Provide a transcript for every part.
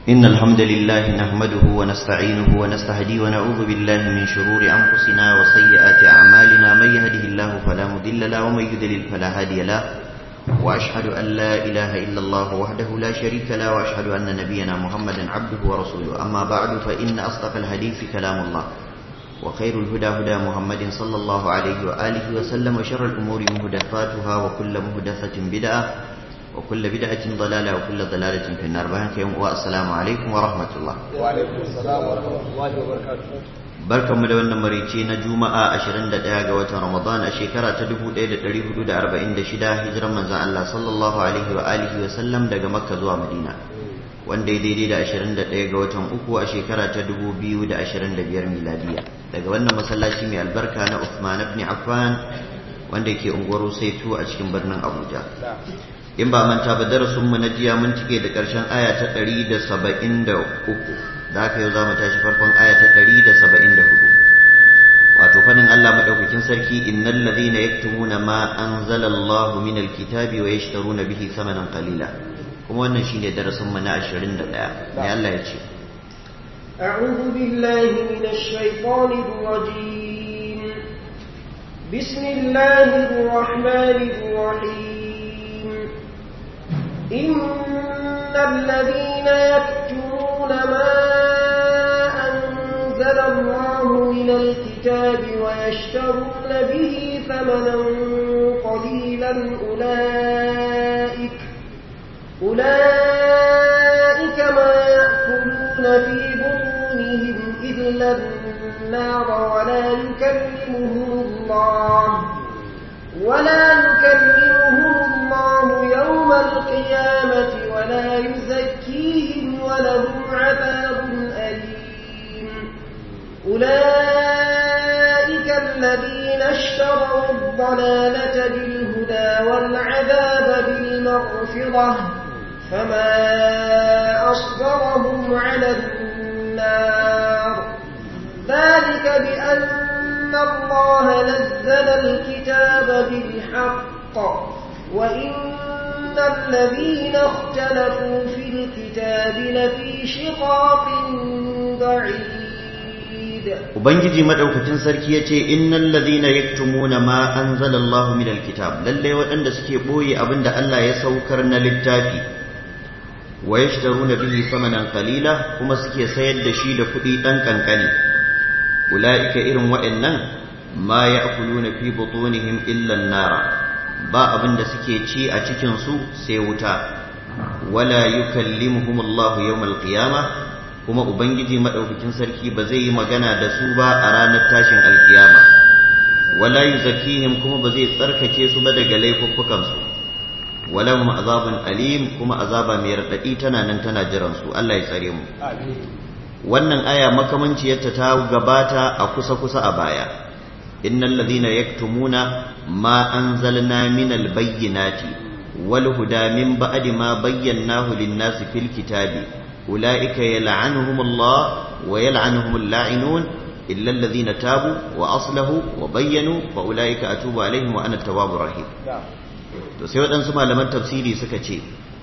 إن الحمد لله نحمده ونستعينه ونستهديه ونعوذ بالله من شرور أنفسنا وسيئات أعمالنا من يهده الله فلا مضل له ومن يضلل فلا هادي له وأشهد أن لا إله إلا الله وحده لا شريك له وأشهد أن نبينا محمدا عبده ورسوله أما بعد فإن أصدق الحديث كلام الله وخير الهدى هدى محمد صلى الله عليه وآله وسلم وشر الأمور مهدفاتها وكل مهدفة بدعة وكل بدعة ضلالة وكل ضلالة في النار بهك والسلام عليكم ورحمة الله وعليكم السلام ورحمة الله وبركاته barkanmu da wannan marici na juma'a 21 ga watan ramadan a shekara ta 1446 hijiran manzon Allah sallallahu alaihi wa alihi wa sallam daga makka zuwa madina wanda ya daidai da 21 ga watan uku a shekara ta 2025 miladiya daga wannan masallaci mai albarka na Uthman ibn Affan wanda ke unguwar Saitu a cikin birnin Abuja in ba manta ba darasin mu na jiya mun cike da karshen aya ta 173 da haka yau zamu tashi farkon aya ta 174 wato fadin Allah madaukakin sarki innal ladhina yaktumuna ma anzala Allah min alkitabi wa yashtaruna bihi thamanan qalila kuma wannan shine darasin mu na 21 ne Allah ya ce أعوذ بالله من الشيطان الرجيم بسم الله الرحمن الرحيم إن الذين يكتمون ما أنزل الله من الكتاب ويشترون به ثمنا قليلا أولئك أولئك ما يأكلون في بطونهم إلا النار ولا يكلمهم الله ولا يكلمهم الله يوم القيامة ولا يزكيهم ولهم عذاب أليم أولئك الذين اشتروا الضلالة بالهدى والعذاب بالمغفرة فما أصبرهم على النار ذلك بأن الله نزل الكتاب بالحق وإن الذين اختلفوا في الكتاب لفي شقاق بعيد Ubangiji madaukakin sarki yace innal ladhina yaktumuna ma anzalallahu minal kitab lalle waɗanda suke boye abinda Allah ya saukar na littafi wa yashtaruna bihi thamanan qalila kuma suke sayar da shi da kuɗi ɗan kankani ulaika irin waɗannan ma ya'kuluna fi butunihim illa an-nara ba abinda suke ci a cikin su sai wuta wala yukallimuhum Allah yawmal qiyamah kuma ubangiji madaukakin sarki ba zai yi magana da su ba a ranar tashin alkiyama wala yuzakkihim kuma ba zai tsarkake su ba daga laifuffukan su walahum azabun alim kuma azaba mai radadi tana nan tana jiran su Allah ya tsare mu wannan aya makamanciyarta ta gabata a kusa kusa a baya innal ladhina yaktumuna ma anzalna minal bayyinati wal huda min ba'di ma bayyanahu lin-nasi fil kitabi ulaika yal'anuhum Allah wa yal'anuhum al-la'inun illa alladhina tabu wa aslahu wa bayyanu fa ulaika atubu alaihim wa ana at-tawwabur rahim to sai waɗansu malaman tafsiri suka ce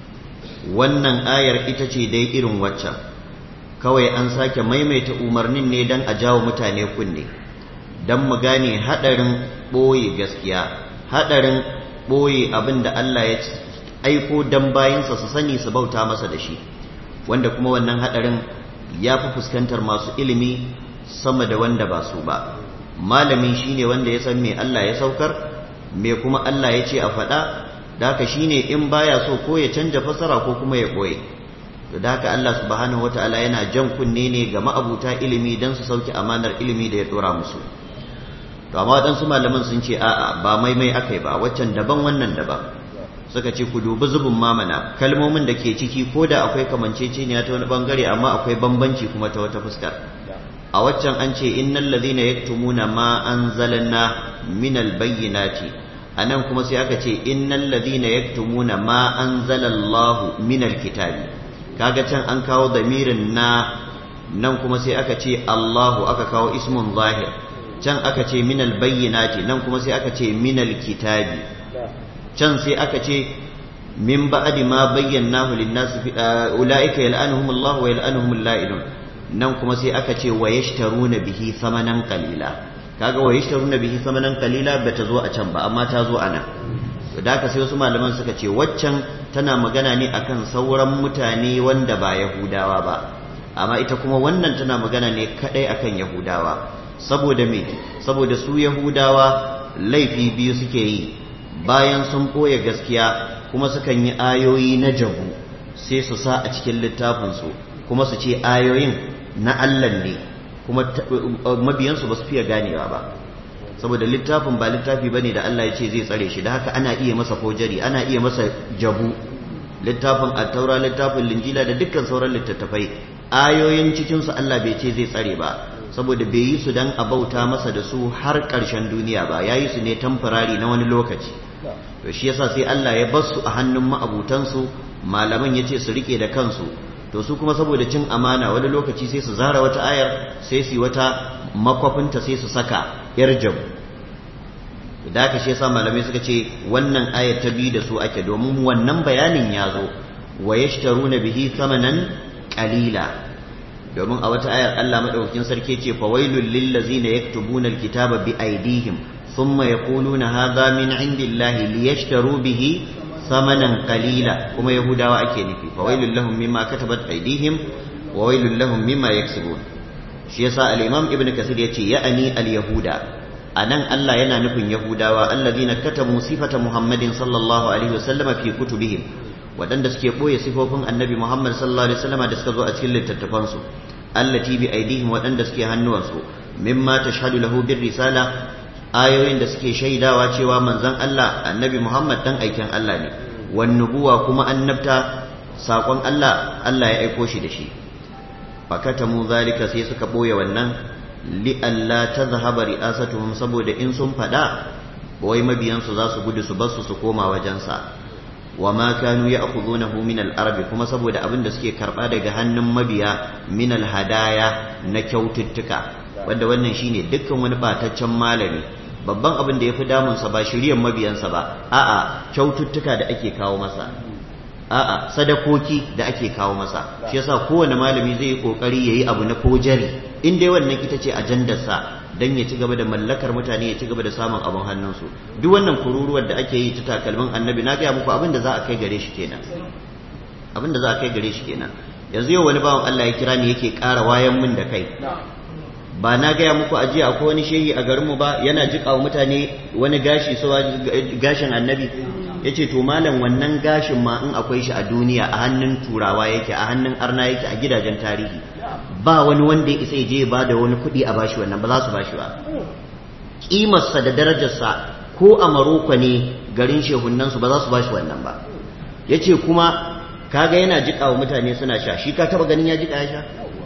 wannan ayar ita ce dai irin waccan kawai an sake maimaita umarnin ne don a jawo mutane kunne don mu gane haɗarin ɓoye gaskiya haɗarin ɓoye abin da Allah ya aiko don bayansa su sani su bauta masa da shi wanda kuma wannan haɗarin ya fi fuskantar masu ilimi sama da wanda ba su ba malami shine wanda ya san me Allah ya saukar me kuma Allah ya ce a faɗa da haka shine in baya so ko ya canja fasara ko kuma ya ɓoye da haka Allah subhanahu wataala yana jan kunne ne ga ma'abuta ilimi don su sauke amanar ilimi da ya dora musu to amma waɗansu malaman sun ce a'a ba maimai akai ba waccan daban wannan daban suka ce ku dubi zubin mamana kalmomin da ke ciki ko da akwai kamanceceniya ta wani bangare amma akwai bambanci kuma ta wata fuskar a waccan an ce innal ladhina yaktumuna ma anzalna minal bayyinati anan kuma sai aka ce innal ladhina yaktumuna ma anzalallahu minal kitabi kaga can an kawo damirin na nan kuma sai aka ce Allahu aka kawo ismun zahir can aka ce minal bayyinati nan kuma sai aka ce minal kitabi can sai aka ce min ba'di ma bayyanahu lin-nas fi ulaika yal'anuhum Allah wa yal'anuhum al-la'inun nan kuma sai aka ce wa yashtaruna bihi thamanan qalila kaga wa yashtaruna bihi thamanan qalila bata zo a can ba amma ta zo ana da haka sai wasu malaman suka ce waccan tana magana ne akan sauran mutane wanda ba yahudawa ba amma ita kuma wannan tana magana ne kadai akan yahudawa saboda me saboda su yahudawa laifi biyu suke yi bayan sun ɓoye gaskiya kuma sukan yi ayoyi na jabu sai su sa a cikin littafinsu kuma su ce ayoyin na Allah ne kuma mabiyansu ba su fiye ganewa ba saboda littafin ba littafi bane da Allah ya ce zai tsare shi da haka ana iya masa fojari ana iya masa jabu littafin attaura littafin linjila da dukkan sauran littattafai ayoyin cikinsu Allah bai ce zai tsare ba saboda bai yi su dan a bauta masa da su har ƙarshen duniya ba ya yi su ne tamfarari na wani lokaci to shi yasa sai Allah ya bar su a hannun ma'abutansu malaman ya ce su rike da kansu to su kuma saboda cin amana wani lokaci sai su zara wata ayar sai su yi wata makwafinta sai su saka yar jabu da haka shi yasa malamai suka ce wannan ayar ta bi da su ake domin wannan bayanin ya zo wa yashtaruna bihi thamanan qalila domin a wata ayar Allah madaukakin sarki ce fa wailul lil ladzina yaktubuna alkitaba bi aydihim thumma yaquluna hadha min indillahi liyashtaru bihi thamanan qalila kuma yahudawa ake nufi fa wailul lahum mimma katabat aydihim wa wailul lahum mimma yaksubun shi yasa al-imam ibnu kasir yace ya'ani al-yahuda anan Allah yana nufin yahudawa allazina katabu sifata muhammadin sallallahu alaihi wasallama fi kutubihim waɗanda suke ɓoye sifofin annabi Muhammad sallallahu alaihi wasallam da suka zo a cikin littattafansu allati bi aidihim waɗanda suke hannuwansu mimma tashhadu lahu bir risala ayoyin da suke shaidawa cewa manzon Allah annabi Muhammad dan aikin Allah ne wan nubuwa kuma annabta sakon Allah Allah ya aiko shi da shi fakatamu zalika sai suka ɓoye wannan li alla tadhhaba ri'asatuhum saboda in sun fada wai mabiyansu za su gudu su basu su koma wajensa wa ma kanu ya'khudhunahu min al-arab kuma saboda abin da suke karba daga hannun mabiya min al-hadaya na kyaututtuka wanda wannan shine dukkan wani bataccen malami babban abin da yafi damun sa ba shiryan mabiyansa ba a'a kyaututtuka da ake kawo masa a'a sadakoki da ake kawo masa shi yasa kowane malami zai yi kokari yayi abu na kojari in dai wannan ita ce ajandar sa dan ya ci gaba da mallakar mutane ya ci gaba da samun abin hannunsu duk wannan kururuwar da ake yi ta takalmin annabi na gaya muku abin da za a kai gare shi kenan abin da za a kai gare shi kenan yanzu yau wani bawan Allah ya kira ni yake ƙara wayan min da kai ba na gaya muku a jiya akwai wani shehi a garinmu ba yana jiƙa wa mutane wani gashi so gashin annabi ya ce to malam wannan gashin ma in akwai shi a duniya a hannun turawa yake a hannun arna yake a gidajen tarihi ba wani wanda ya isa je ba da wani kuɗi a bashi wannan ba za su bashi ba ƙimarsa da darajarsa ko a maroko ne garin shehunansu ba za su bashi wannan ba ya ce kuma kaga yana jiƙa wa mutane suna sha shi ka taba ganin ya jiƙa ya sha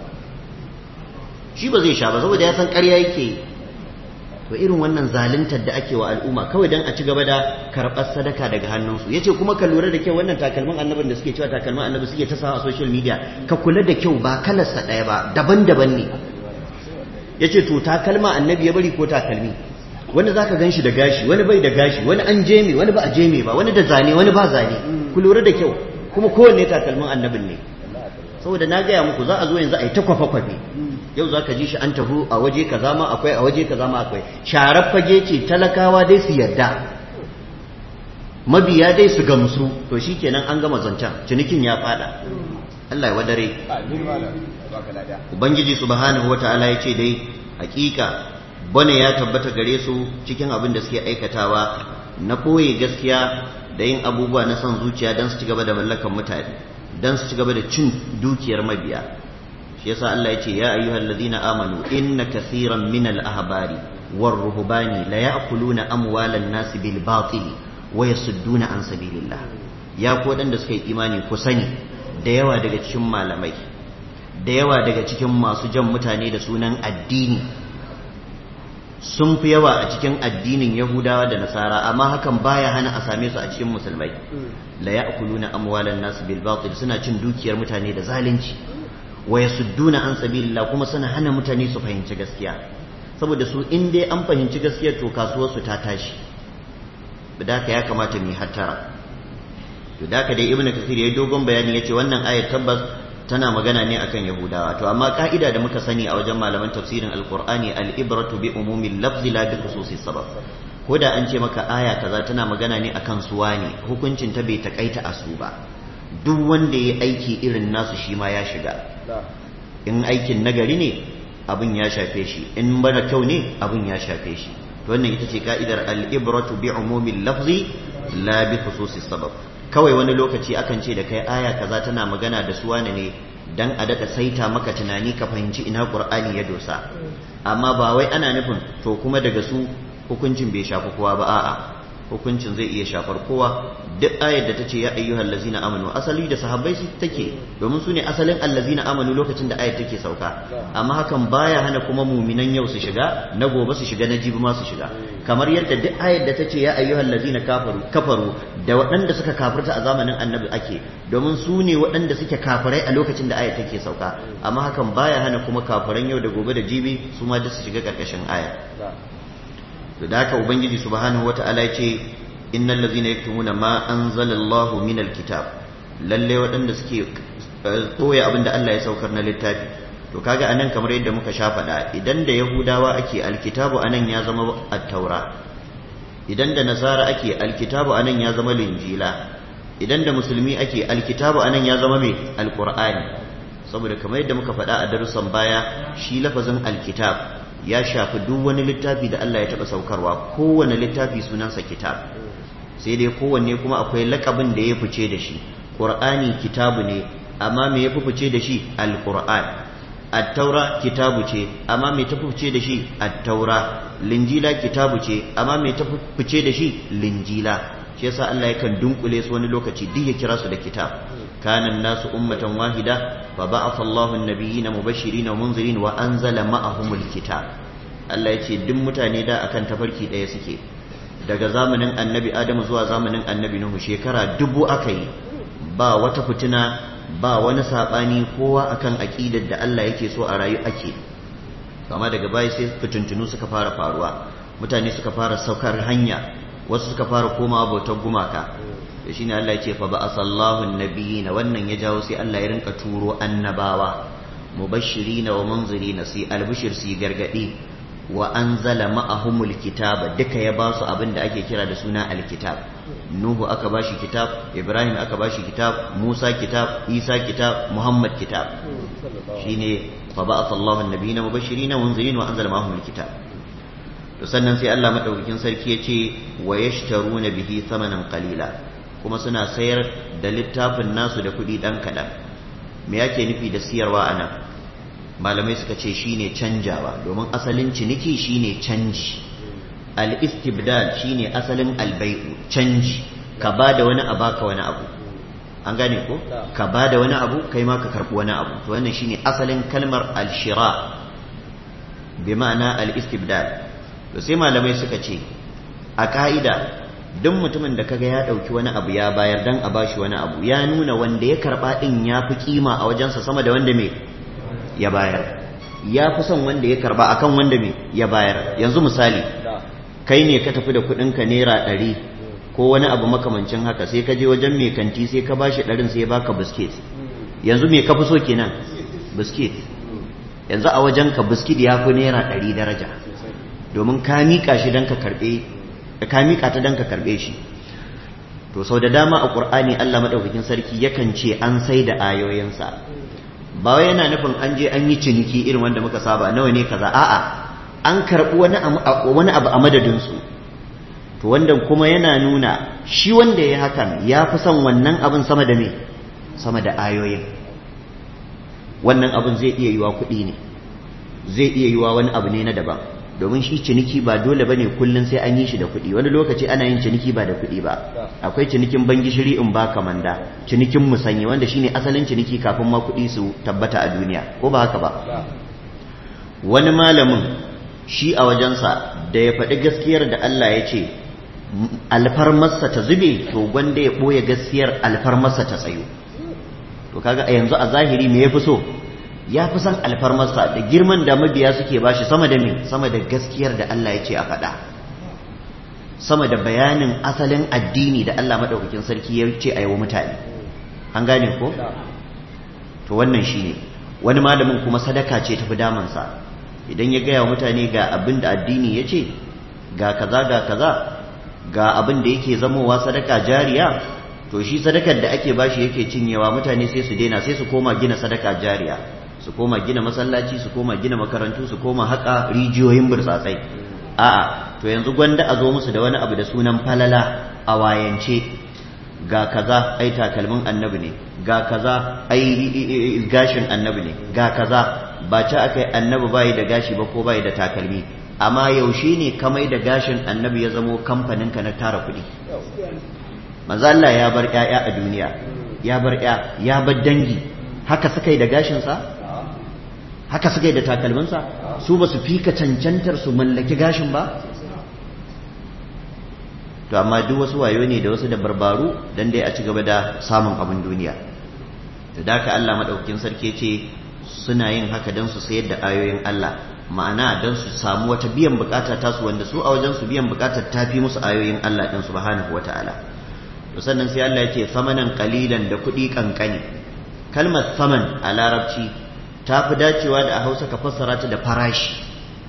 shi ba zai sha ba saboda ya san ƙarya yake yi to irin wannan zaluntar da ake wa al'umma kawai dan a ci gaba da karɓar sadaka daga hannunsu yace kuma ka lura da kyau wannan takalmin annabin da suke cewa takalmin annabi suke ta sa a social media ka kula da kyau ba kalarsa ɗaya ba daban-daban ne yace to takalma annabi ya bari ko takalmi wani zaka gan shi da gashi wani bai da gashi wani an jeme wani ba a jeme ba wani da zane wani ba zane ku lura da kyau kuma kowanne takalmin annabin ne saboda na gaya muku za a zo yanzu a yi ta kwafe-kwafe yau za ka ji shi an tafi a waje kaza ma akwai a waje kaza ma akwai sharar fage ce talakawa dai su yarda mabiya dai su gamsu to shikenan an gama zancen cinikin ya fada Allah ya wadare ubangiji subhanahu wataala ya ce dai hakika bane ya tabbata gare su cikin abin da suke aikatawa na koye gaskiya da yin abubuwa na son zuciya don su ci gaba da mallakan mutane don su ci gaba da cin dukiyar mabiya shi yasa Allah ya ce ya ayyuhal ladina amanu inna kaseeran min al ahbari war ruhbani la ya'kuluna amwalan nas bil batil wa yasudduna an sabilillah ya ko dan da suka yi imani ku sani da yawa daga cikin malamai da yawa daga cikin masu jan mutane da sunan addini sun fi yawa a cikin addinin yahudawa da nasara amma hakan baya hana a same su a cikin musulmai la ya'kuluna amwalan nas bil batil suna cin dukiyar mutane da zalunci wa yasudduna an sabilillah kuma suna hana mutane su fahimci gaskiya saboda su in dai an fahimci gaskiyar to kasuwar su ta tashi bidaka ya kamata mu hattara to da ka dai ibnu kathir yayi dogon bayani yace wannan ayat tabbas tana magana ne akan yahudawa to amma ka'ida da muka sani a wajen malaman tafsirin alqur'ani al-ibratu bi umumil lafzi la bi khususis sabab ko da an ce maka aya kaza tana magana ne akan suwa ne hukuncin ta bai takaita a su ba duk wanda ya aiki irin nasu shi ma ya shiga in aikin nagari ne abin ya shafe shi in mara kyau ne abin ya shafe shi to wannan ita ce ka'idar al-ibratu bi umumil lafzi la bi khususis sabab kawai wani lokaci akan ce da kai aya kaza tana magana da suwa ne dan a daɗa saita maka tunani ka fahimci ina qur'ani ya dosa amma ba wai ana nufin to kuma daga su hukuncin bai shafi kowa ba a'a hukuncin zai iya shafar kowa duk ayar da ta ce ya ayyuhal lazina amanu asali da sahabbai su take domin su ne asalin allazina amanu lokacin da ayar take sauka amma hakan baya hana kuma muminan yau su shiga na gobe su shiga na jibi ma su shiga kamar yadda duk ayar da ta ce ya ayyuhal lazina kafaru kafaru da waɗanda suka kafirta a zamanin annabi ake domin su ne waɗanda suke kafirai a lokacin da ayar take sauka amma hakan baya hana kuma kafiran yau da gobe da jibi su ma duk su shiga ƙarƙashin ayar da haka ubangiji subhanahu wata'ala ya ce innal ladzina yaktumuna ma anzalallahu minal kitab lalle waɗanda suke ɓoye abin da Allah ya saukar na littafi to kaga anan kamar yadda muka sha faɗa idan da yahudawa ake alkitabu anan ya zama at-taura idan da nasara ake alkitabu anan ya zama linjila idan da musulmi ake alkitabu anan ya zama mai alqur'ani saboda kamar yadda muka faɗa a darussan baya shi lafazin alkitab ya shafi duk wani littafi da Allah ya taɓa saukarwa kowane littafi sunansa kitab sai dai kowanne kuma akwai lakabin da ya fice da shi ƙur'ani kitabu ne amma me ya fice da shi alƙur'an attaura kitabu ce amma me ta fice da shi attaura linjila kitabu ce amma me ta fice da shi linjila shi yasa Allah yakan dunkule su wani lokaci duk ya kira su da kitab kana nasu ummatan wahida fa ba'atha Allahu an-nabiyyina mubashirin wa munzirin wa anzala ma'ahumul kitab Allah ya ce duk mutane da akan tafarki ɗaya suke daga zamanin annabi Adamu zuwa zamanin annabi Nuhu shekara dubu aka yi ba wata fitina ba wani saɓani kowa akan aƙidar da Allah yake so a rayu ake amma daga baya sai fitintunu suka fara faruwa mutane suka fara saukar hanya wasu suka fara komawa bautar gumaka da shine Allah ya ce fa ba'asallahu annabiyina wannan ya jawo sai Allah ya rinka turo annabawa mubashirina wa munzirina sai albishir sai gargadi wa anzala ma'ahumul kitaba duka ya basu abin da ake kira da suna alkitab nuhu aka bashi kitab ibrahim aka bashi kitab musa kitab isa kitab muhammad kitab shine fa ba'atha Allahu an-nabiyina mubashirin wa munzirin wa anzala ma'ahumul kitab to sannan sai Allah madaukakin sarki yace wa yashtaruna bihi thamanan qalila kuma suna sayar da littafin nasu da kuɗi dan kaɗan me yake nufi da siyarwa anan malamai suka ce shine canjawa domin asalin ciniki shine canji al-istibdal shine asalin albai'u canji ka ba da wani abu ka wani abu an gane ko ka ba da wani abu kai ma ka karbi wani abu to wannan shine asalin kalmar al-shira bi ma'ana al-istibdal to sai malamai suka ce a ka'ida duk mutumin da kaga ya dauki wani abu ya bayar dan a bashi wani abu ya nuna wanda ya karba din ya fi kima a wajensa sama da wanda me ya bayar ya fi son wanda ya karba akan wanda me ya bayar yanzu misali kai ne ka tafi da kuɗinka naira ɗari ko wani abu makamancin haka sai ka je wajen mai kanti sai ka bashi ɗarin sai ya baka biskit yanzu me ka fi so kenan biskit yanzu a wajen ka biskit ya fi naira ɗari daraja domin ka miƙa shi don ka karɓe ka miƙa ta don ka karɓe shi to sau da dama a ƙur'ani Allah maɗaukakin sarki yakan ce an sai da ayoyinsa ba wai yana nufin an je an yi ciniki irin wanda muka saba nawa ne kaza a'a an karɓi wani abu a madadinsu to wanda kuma yana nuna shi wanda ya hakan ya fi son wannan abin sama da me sama da ayoyin wannan abin zai iya yiwa kuɗi ne zai iya yiwa wani abu ne na daban domin shi ciniki ba dole bane kullun sai an yi shi da kuɗi wani lokaci ana yin ciniki ba da kuɗi ba akwai cinikin bangishiri in ba kamanda cinikin musanye wanda shine asalin ciniki kafin ma kuɗi su tabbata a duniya ko ba haka ba wani malamin shi a wajensa da ya faɗi gaskiyar da Allah ya ce alfarmarsa ta zube to gwanda ya ɓoye gaskiyar alfarmarsa ta tsayo to kaga a yanzu a zahiri me ya fi so ya fi son alfarmarsa da girman da mabiya suke bashi sama da me sama da gaskiyar da Allah ya ce a faɗa sama da bayanin asalin addini da Allah maɗaukakin sarki ya ce a yi wa mutane an gane ko to wannan shi ne wani malamin kuma sadaka ce tafi damansa idan ya gaya wa mutane ga abin da addini ya ce ga kaza ga kaza ga abin da yake zamowa sadaka jariya to shi sadakar da ake bashi yake cinyewa mutane sai su daina sai su koma gina sadaka jariya su koma gina masallaci su koma gina makarantu su koma haƙa rijiyoyin burtsatsai a'a to yanzu gwanda a zo musu da wani abu da sunan falala a wayance ga kaza ai takalmin annabi ne ga kaza ai gashin annabi ne ga kaza ba ci aka yi annabi bayi da gashi ba ko bayi da takalmi amma yaushe ne kamai da gashin annabi ya zamo kamfanin ka na tara kuɗi manzo Allah ya bar ƴaƴa a duniya ya bar ƴa ya bar dangi haka suka yi da gashinsa haka suka yi da takalminsa su ba su fika cancantar su mallaki gashin ba to amma duk wasu wayo ne da wasu da barbaru dan dai a ci gaba da samun abin duniya da daka Allah madaukakin sarki ce suna yin haka dan su sayar da ayoyin Allah ma'ana dan su samu wata biyan bukata tasu wanda su a wajen su biyan bukatar tafi musu ayoyin Allah din subhanahu wataala to sannan sai Allah ya ce samanan qalilan da kuɗi kankani kalmar saman a larabci ta fi dacewa da a hausa ka fassara ta da farashi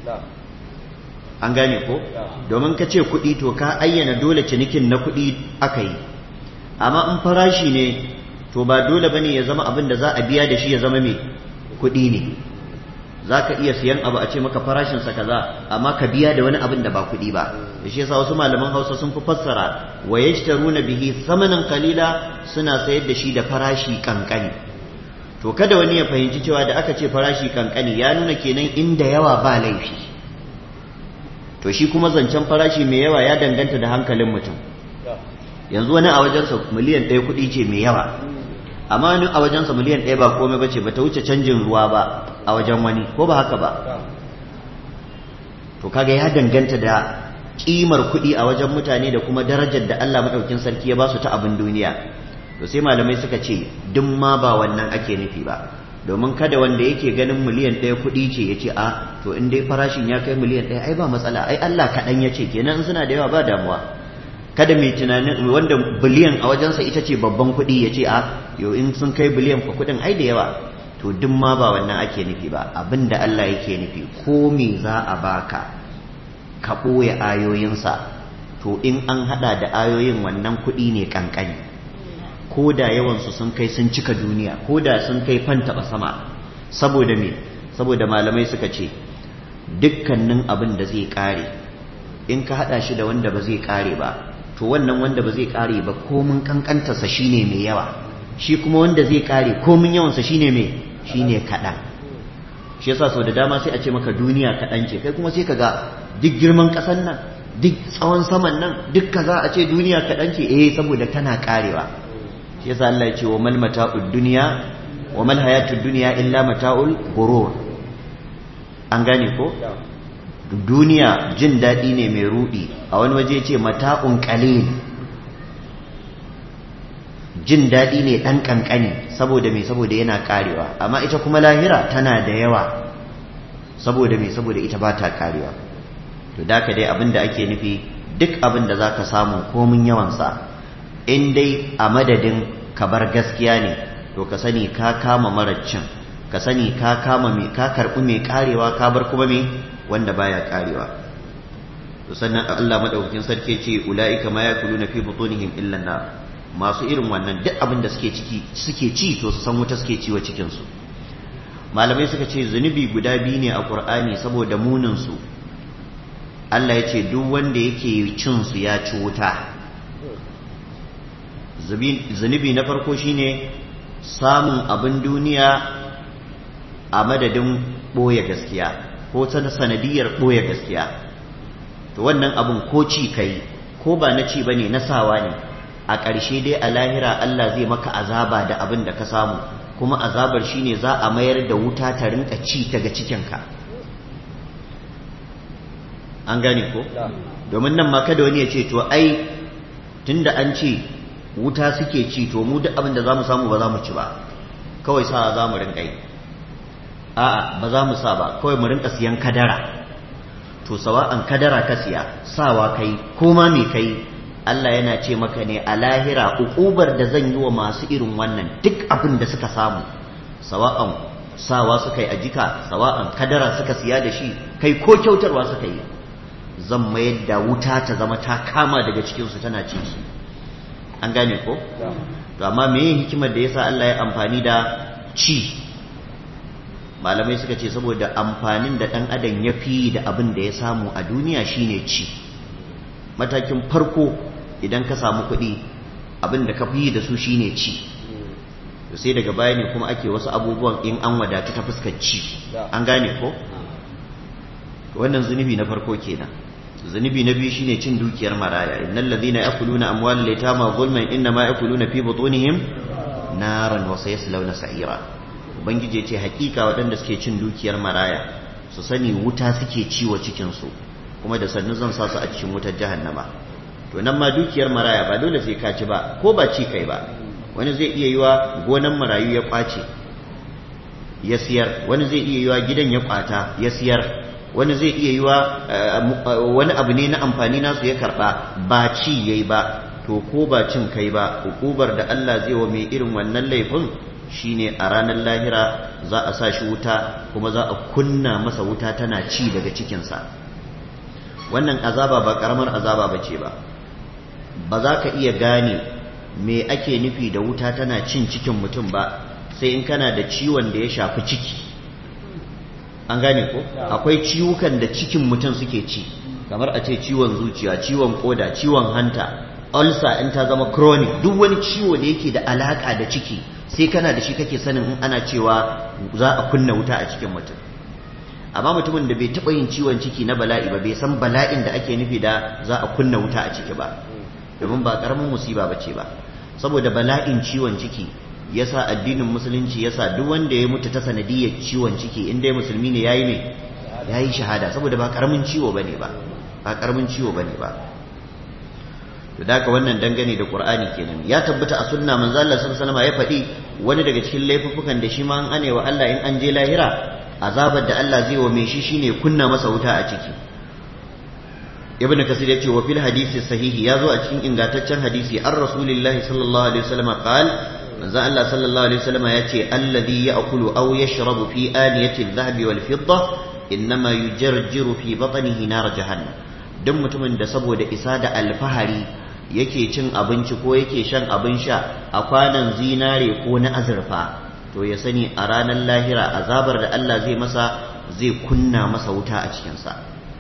an gane ko domin ka ce kuɗi to ka ayyana dole cinikin na kuɗi aka yi amma in farashi ne to ba dole bane ya zama abin da za a biya da shi ya zama mai kuɗi ne za ka iya siyan abu a ce maka farashinsa kaza amma ka biya da wani abin da ba kuɗi ba da shi yasa wasu malaman hausa sun fi fassara wa yashtaruna bihi samanan kalila suna sayar da shi da farashi kankani to kada wani ya fahimci cewa da aka ce farashi kankani ya nuna kenan inda yawa ba laifi to shi kuma zancen farashi mai yawa ya danganta da hankalin mutum yanzu wani a wajensa miliyan ɗaya kuɗi ce mai yawa amma wani a wajensa miliyan ɗaya ba komai ba ce ba ta wuce canjin ruwa ba a wajen wani ko ba haka ba to kaga ya danganta da kimar kuɗi a wajen mutane da kuma darajar da Allah maɗaukin sarki ya ba su ta abin duniya to sai malamai suka ce duk ma ba wannan ake nufi ba domin kada wanda yake ganin miliyan ɗaya kuɗi ce ya ce a to in dai farashin ya kai miliyan ɗaya ai ba matsala ai Allah kaɗan ya ce kenan in suna da yawa ba damuwa kada mai tunanin wanda biliyan a wajensa ita ce babban kuɗi ya ce a yau in sun kai biliyan fa kuɗin ai da yawa to duk ma ba wannan ake nufi ba abin da Allah yake nufi ko me za a baka ka ɓoye ayoyinsa to in an haɗa da ayoyin wannan kuɗi ne ƙanƙani ko da yawansu sun kai sun cika duniya ko da sun kai fantaba sama saboda me saboda malamai suka ce dukkanin abin da zai kare in ka hada shi da wanda ba zai kare ba to wannan wanda ba zai kare ba komin kankantarsa shine mai yawa shi kuma wanda zai kare komin yawansa shine mai shine kaɗan shi yasa sau da dama sai a ce maka duniya kaɗan ce kai kuma sai ka ga duk girman ƙasar nan duk tsawon saman nan duk kaza a ce duniya kaɗan ce eh saboda tana karewa shi yasa Allah ya ce wa mal mata'ud dunya wa mal hayatud dunya illa mata'ul ghurur an gane ko duniya jin daɗi ne mai rudi a wani waje ce mata'un qalil jin daɗi ne ɗan ƙanƙani saboda me saboda yana karewa amma ita kuma lahira tana da yawa saboda me saboda ita ba ta karewa to da ka dai abin da ake nufi duk abin da za ka samu komin yawansa in dai a madadin ka bar gaskiya ne to ka sani ka kama maraccin ka sani ka kama mai ka karɓi mai karewa ka bar kuma mai wanda baya karewa to sannan Allah madaukakin sarki ce ulaika ma yakuluna fi butunihim illa nar masu irin wannan duk abin da suke ciki suke ci to su san wuta suke ci wa cikin su malamai suka ce zunubi guda biyu ne a Qur'ani saboda munin su Allah ya ce duk wanda yake cin su ya ci wuta zunubi na farko shine samun abin duniya a madadin ɓoye gaskiya ko ta sanadiyar ɓoye gaskiya to wannan abin ko ci kai ko ba na ci bane na sawa ne a ƙarshe dai a lahira Allah zai maka azaba da abin da ka samu kuma azabar shine za a mayar da wuta ta rinka ci daga cikinka an gane ko domin nan ma kada wani ya ce to ai tunda an ce wuta suke ci to mu duk abin da za mu samu ba za mu ci ba kawai sa za mu rinka yi a'a ba za mu sa ba kawai mu rinka siyan kadara to sawa'an kadara ka siya sawa kai ko ma me kai Allah yana ce maka ne a lahira ukubar da zan yi wa masu irin wannan duk abin da suka samu sawa'an sawa suka yi a jika sawa'an kadara suka siya da shi kai ko kyautarwa suka yi zan mayar da wuta ta zama ta kama daga cikinsu tana cin shi an gane ko to amma me hikimar da yasa Allah ya amfani da ci malamai suka ce saboda amfanin da ɗan adam ya fi da abin da ya samu a duniya shine ci matakin farko idan ka samu kuɗi abin da ka fi da su shine ci sai daga baya ne kuma ake wasu abubuwan in an wadatu ta fuskar ci an gane ko wannan zunubi na farko kenan zunubi na biyu shine cin dukiyar maraya innal ladhina yakuluna amwalal yatama zulman inma yakuluna fi butunihim naran wa sayaslawna sa'ira ubangiji ce hakika waɗanda suke cin dukiyar maraya su sani wuta suke ciwo cikin su kuma da sannu zan sa su a cikin wutar jahannama to nan ma dukiyar maraya ba dole sai ka ci ba ko ba ci kai ba wani zai iya yiwa gonan marayu ya kwace ya siyar wani zai iya yiwa gidan ya kwata ya siyar wani zai iya yiwa wani abu ne na amfani nasu ya karba ba ci yayi ba to ko ba cin kai ba hukubar da Allah zai wa mai irin wannan laifin shine a ranar lahira za a sa shi wuta kuma za a kunna masa wuta tana ci daga cikinsa wannan azaba ba karamar azaba ba ce ba ba za ka iya gane me ake nufi da wuta tana cin cikin mutum ba sai in kana da ciwon da ya shafi ciki an gane ko akwai ciwukan da cikin mutum suke ci kamar a ce ciwon zuciya ciwon koda ciwon hanta ulcer in ta zama chronic duk wani ciwo da yake da alaka da ciki sai kana da shi kake sanin in ana cewa za a kunna wuta a cikin mutum amma mutumin da bai taɓa yin ciwon ciki na bala'i ba bai san bala'in da ake nufi da za a kunna wuta a ciki ba domin ba ƙaramin musiba ba ce ba saboda bala'in ciwon ciki yasa addinin musulunci yasa duk wanda ya mutu ta sanadiyar ciwon ciki in dai musulmi ne yayi ne yayi shahada saboda ba karamin ciwo bane ba ba karamin ciwo bane ba to da haka wannan dangane da qur'ani kenan ya tabbata a sunna manzo Allah sallallahu alaihi ya faɗi wani daga cikin laifuffukan da shi ma an ane wa Allah in an je lahira azabar da Allah zai wa mai shi shine kunna masa wuta a ciki ibn kasir yace wa fil hadisi sahihi yazo a cikin ingantaccen hadisi an rasulillahi sallallahu alaihi wasallam qal manzo Allah sallallahu alaihi wasallam yace alladhi ya'kulu aw yashrabu fi aniyati adh-dhahabi wal fidda innama yujarjiru fi batnihi nar jahannam duk mutumin da saboda isa da alfahari yake cin abinci ko yake shan abin sha a kwanan zinare ko na azurfa to ya sani a ranar lahira azabar da Allah zai masa zai kunna masa wuta a cikinsa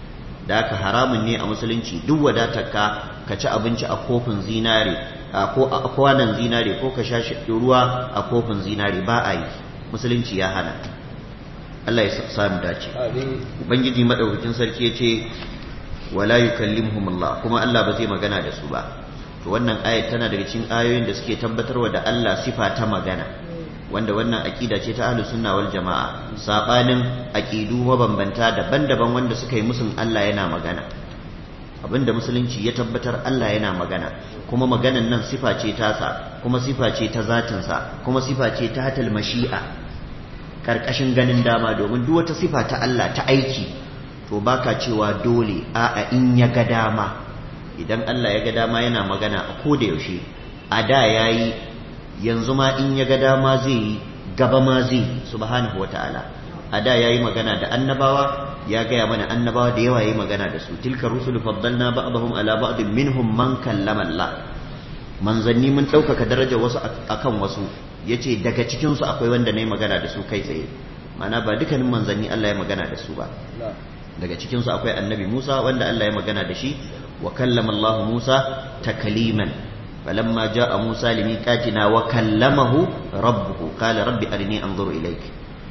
da haka haramun ne a musulunci duk wadatarka ka ci abinci a kofin zinare ko a kwanan zinare ko ka sha ruwa a kofin zinare ba a yi musulunci ya hana Allah ya samu dace ubangiji madaukakin sarki ya ce wala yukallimuhum Allah kuma Allah ba zai magana da su ba to wannan ayat tana daga cikin ayoyin da suke tabbatarwa da Allah sifa ta magana wanda wannan aqida ce ta ahlus sunna wal jamaa sabanin aqidu mabambanta daban-daban wanda suka yi musun Allah yana magana abinda musulunci ya tabbatar Allah yana magana kuma maganan nan sifa ce tasa kuma sifa ce ta zatinsa kuma sifa ce ta hatal mashi'a karkashin ganin dama domin duk wata sifa ta Allah ta aiki to baka cewa dole a'a in ya ga dama idan Allah ya ga dama yana magana a koda yaushe a da yayi yanzu ma in ya ga dama zai yi gaba ma zai subhanahu wataala a da yayi magana da annabawa ya gaya mana annabawa da yawa yayi magana da su tilka rusul faddalna ba'dahum ala ba'd minhum man kallama Allah manzanni mun ɗaukaka daraja wasu akan wasu yace daga cikin su akwai wanda nayi magana da su kai tsaye ma'ana ba dukkanin manzanni Allah ya magana da su ba daga cikin su akwai annabi Musa wanda Allah ya magana da shi wa kallama Allah Musa takliman falamma jaa Musa limiqatina wa kallamahu rabbuhu qala rabbi arini anzuru ilayk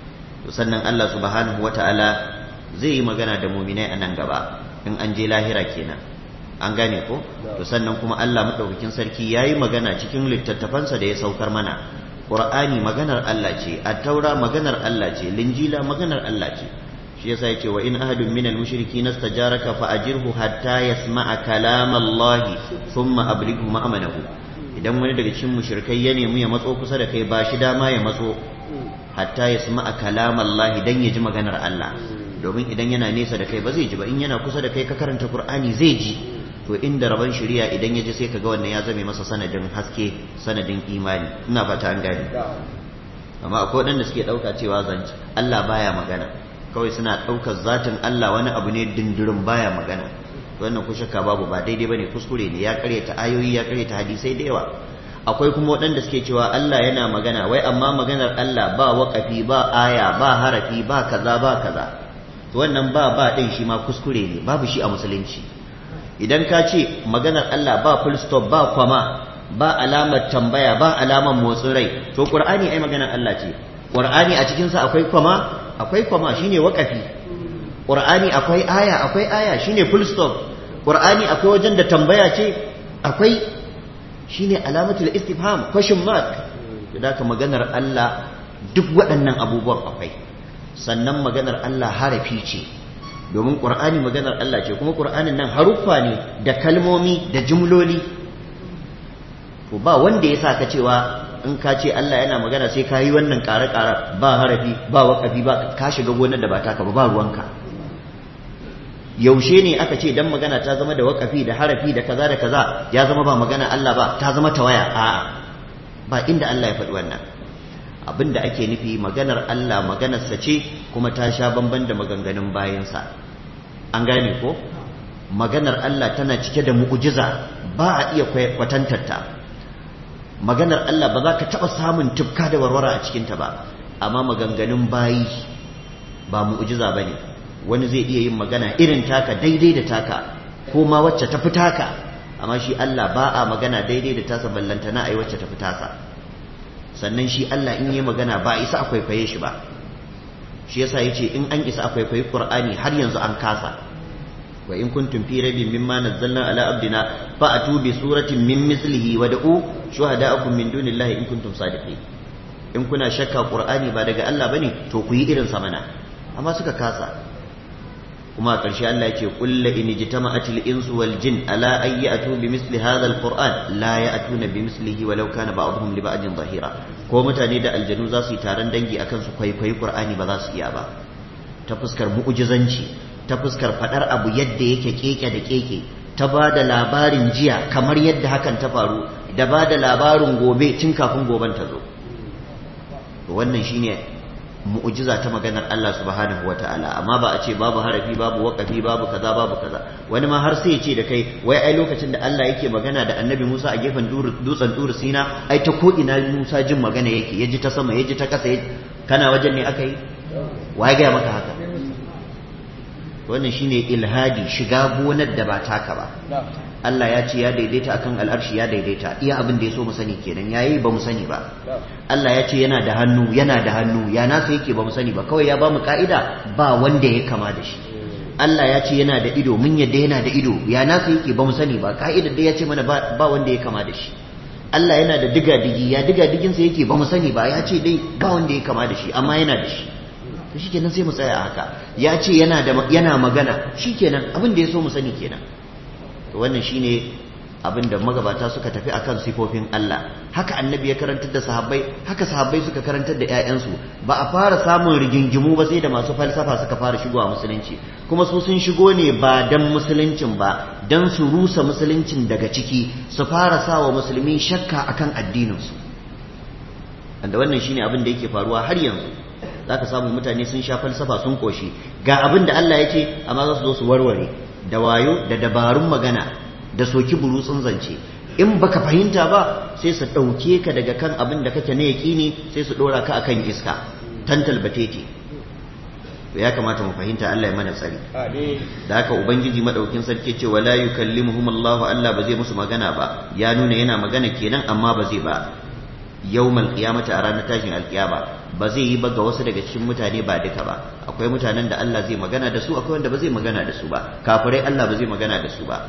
to sannan Allah subhanahu wata'ala zai yi magana da mu'minai a nan gaba in an je lahira kenan an gane ko to sannan kuma Allah madaukakin sarki yayi magana cikin littattafansa da ya saukar mana Qur'ani maganar Allah ce at-taura maganar Allah ce linjila maganar Allah ce shi yasa yace wa in ahadun minal mushrikeen istajaraka fa ajirhu hatta yasma'a kalam Allah thumma ablighu ma'amanahu idan wani daga cikin mushrikai ya nemi ya matso kusa da kai ba shi dama ya matso hatta yasma'a kalam Allah dan ya ji maganar Allah domin idan yana nesa da kai ba zai ji ba in yana kusa da kai ka karanta qur'ani zai ji to inda rabon shari'a idan ya ji sai kaga wannan ya zame masa sanadin haske sanadin imani ina fata an gane amma akwai waɗanda suke ɗauka cewa zance Allah baya magana kawai suna ɗaukar zatin Allah wani abu ne dindirin baya magana wannan ku shakka babu ba daidai bane kuskure ne ya karyata ayoyi ya karyata hadisai da yawa akwai kuma waɗanda suke cewa Allah yana magana wai amma maganar Allah ba waƙafi ba aya ba harafi ba kaza ba kaza to wannan ba ba din shi ma kuskure ne babu shi a musulunci idan ka ce maganar Allah ba full stop ba kwama ba alamar tambaya ba alamar motsin rai to qur'ani ai maganar Allah ce qur'ani a cikin sa akwai kwama akwai kwama shine waƙafi qur'ani akwai aya akwai aya shine full stop qur'ani akwai wajen da tambaya ce akwai shine alamatul istifham question mark da ka maganar Allah duk waɗannan abubuwan akwai sannan maganar Allah harafi ce domin ƙur'ani maganar Allah ce kuma ƙur'anin nan haruffa ne da kalmomi da jumloli to ba wanda ya sa ka cewa in ka ce Allah yana magana sai ka yi wannan ƙare-ƙare ba harafi ba waƙafi ba ka shiga gonar da ba taka ba ba ruwanka yaushe ne aka ce dan magana ta zama da waƙafi da harafi da kaza da kaza ya zama ba magana Allah ba ta zama tawaya a'a ba inda Allah ya faɗi wannan abin da ake nufi maganar Allah maganarsa ce kuma ta sha bamban da maganganun bayansa an gane ko maganar Allah tana cike da mu'ujiza ba a iya kwatantarta maganar Allah ba za ka taɓa samun tufka da warwara a cikinta ba amma maganganun bayi ba mu'ujiza ba ne wani zai iya yin magana irin taka daidai da taka ko ma wacce ta fi taka amma shi Allah ba a magana daidai da tasa ballanta na ai wacce ta fi tasa sannan shi Allah in yi magana ba a isa a kwaikwaye shi ba shi yasa yace in an isa a kwaikwayi Qur'ani har yanzu an kasa wa in kuntum fi raibin mimma nazzalna ala abdina fa atu bi suratin min mislihi wa da'u shuhada'akum min dunillahi in kuntum sadiqin in kuna shakka Qur'ani ba daga Allah bane to ku yi irin sa mana amma suka kasa kuma a ƙarshe Allah yake kulla in jitama'atil insu wal jin ala ay ya'tu bi misli hadha al qur'an la ya'tuna bi mislihi walau kana ba'dhum li ba'din zahira ko mutane da aljanu za su yi taron dangi akan su kwaikwayi qur'ani ba za su iya ba ta fuskar mu'jizanci ta fuskar fadar abu yadda yake keke da keke ta ba da labarin jiya kamar yadda hakan ta faru da ba da labarin gobe tun kafin goben ta zo wannan shine mu'jiza ta maganar Allah subhanahu wa ta'ala amma ba a ce babu harafi babu waqafi babu kaza babu kaza wani ma har sai ya ce da kai wai ai lokacin da Allah yake magana da Annabi Musa a gefen dutsen Dur Sina ai ta ko ina Musa jin magana yake yaji ta sama yaji ta kasa kana wajen ne aka yi wai ga maka haka wannan shine ilhadi shiga gonar da ba taka ba Allah ya ce ya daidaita akan al'arshi ya daidaita iya abin da ya so mu sani kenan yayi ba mu sani ba Allah ya ce yana da hannu yana da hannu ya nasa yake ba mu sani ba kawai ya ba mu ka'ida ba wanda ya kama da shi Allah ya ce yana da ido mun yadda yana da ido ya nasa yake ba mu sani ba ka'idar da ya ce mana ba wanda ya kama da shi Allah yana da diga digi ya diga diginsa yake ba mu sani ba ya ce dai ba wanda ya kama da shi amma yana da shi to shikenan sai mu tsaya haka ya ce yana da yana magana shikenan abin da ya so mu sani kenan to wannan shine abin da magabata suka tafi akan sifofin Allah haka annabi ya karantar da sahabbai haka sahabbai suka karantar da ƴaƴansu ba a fara samun rigingimu ba sai da masu falsafa suka fara shigowa musulunci kuma su sun shigo ne ba dan musuluncin ba dan su rusa musuluncin daga ciki su fara sawa musulmi shakka akan addininsu wanda wannan shine abin da yake faruwa har yanzu zaka samu mutane sun sha falsafa sun koshi ga abin da Allah ya ce amma za su zo su warware da wayo da dabarun magana da soki burutsun zance in baka fahimta ba sai su ɗauke ka daga kan abin da kake na yaƙini sai su ɗora ka akan iska tantal batete to ya kamata mu fahimta Allah ya mana tsari da haka ubangiji madaukin sarki ce wala yukallimuhum Allah Allah ba zai musu magana ba ya nuna yana magana kenan amma ba zai ba yawmal qiyamati a ranar tashin alkiyama ba zai yi ba ga wasu daga cikin mutane ba duka ba akwai mutanen da Allah zai magana da su akwai wanda ba zai magana da su ba kafirai Allah ba zai magana da su ba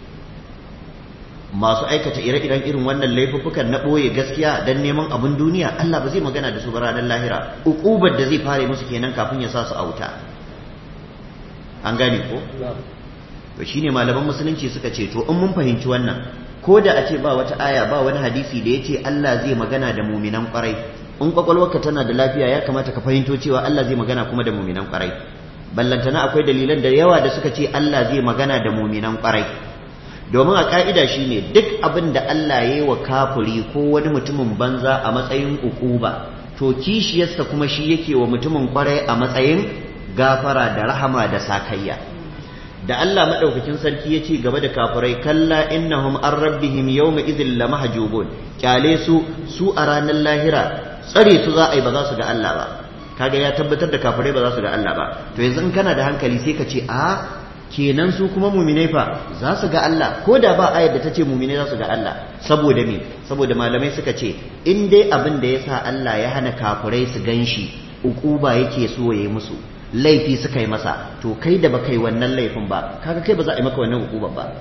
masu aikata ire-iren irin wannan laifuffukan na ɓoye gaskiya don neman abin duniya Allah ba zai magana da su ba ranar lahira uƙubar da zai fare musu kenan kafin ya sa su a wuta an gane ko to shine malaman musulunci suka ce to in mun fahimci wannan ko da a ce ba wata aya ba wani hadisi da ya ce Allah zai magana da muminan kwarai in kwakwalwarka tana da lafiya ya kamata ka fahimto cewa Allah zai magana kuma da muminan kwarai ballantana akwai dalilan da yawa da suka ce Allah zai magana da muminan kwarai domin a ka'ida shine duk abin da Allah ya yi wa kafiri ko wani mutumin banza a matsayin ukuba to kishiyarsa kuma shi yake wa mutumin kwarai a matsayin gafara da rahama da sakayya da Allah madaukakin sarki ya ce gaba da kafirai kalla innahum an rabbihim yawma idhil lamahjubun kyale su su a ranar lahira tsare su za a yi ba za su ga Allah ba kaga ya tabbatar da kafirai ba za su ga Allah ba to yanzu in kana da hankali sai ka ce a kenan su kuma muminai fa za su ga Allah ko da ba ayar da ta ce muminai za su ga Allah saboda me saboda malamai suka ce in dai abin da ya sa Allah ya hana kafirai su gan shi ukuba yake so ya yi musu laifi suka yi masa to kai da baka yi wannan laifin ba kaga kai ba za a yi maka wannan ukuban ba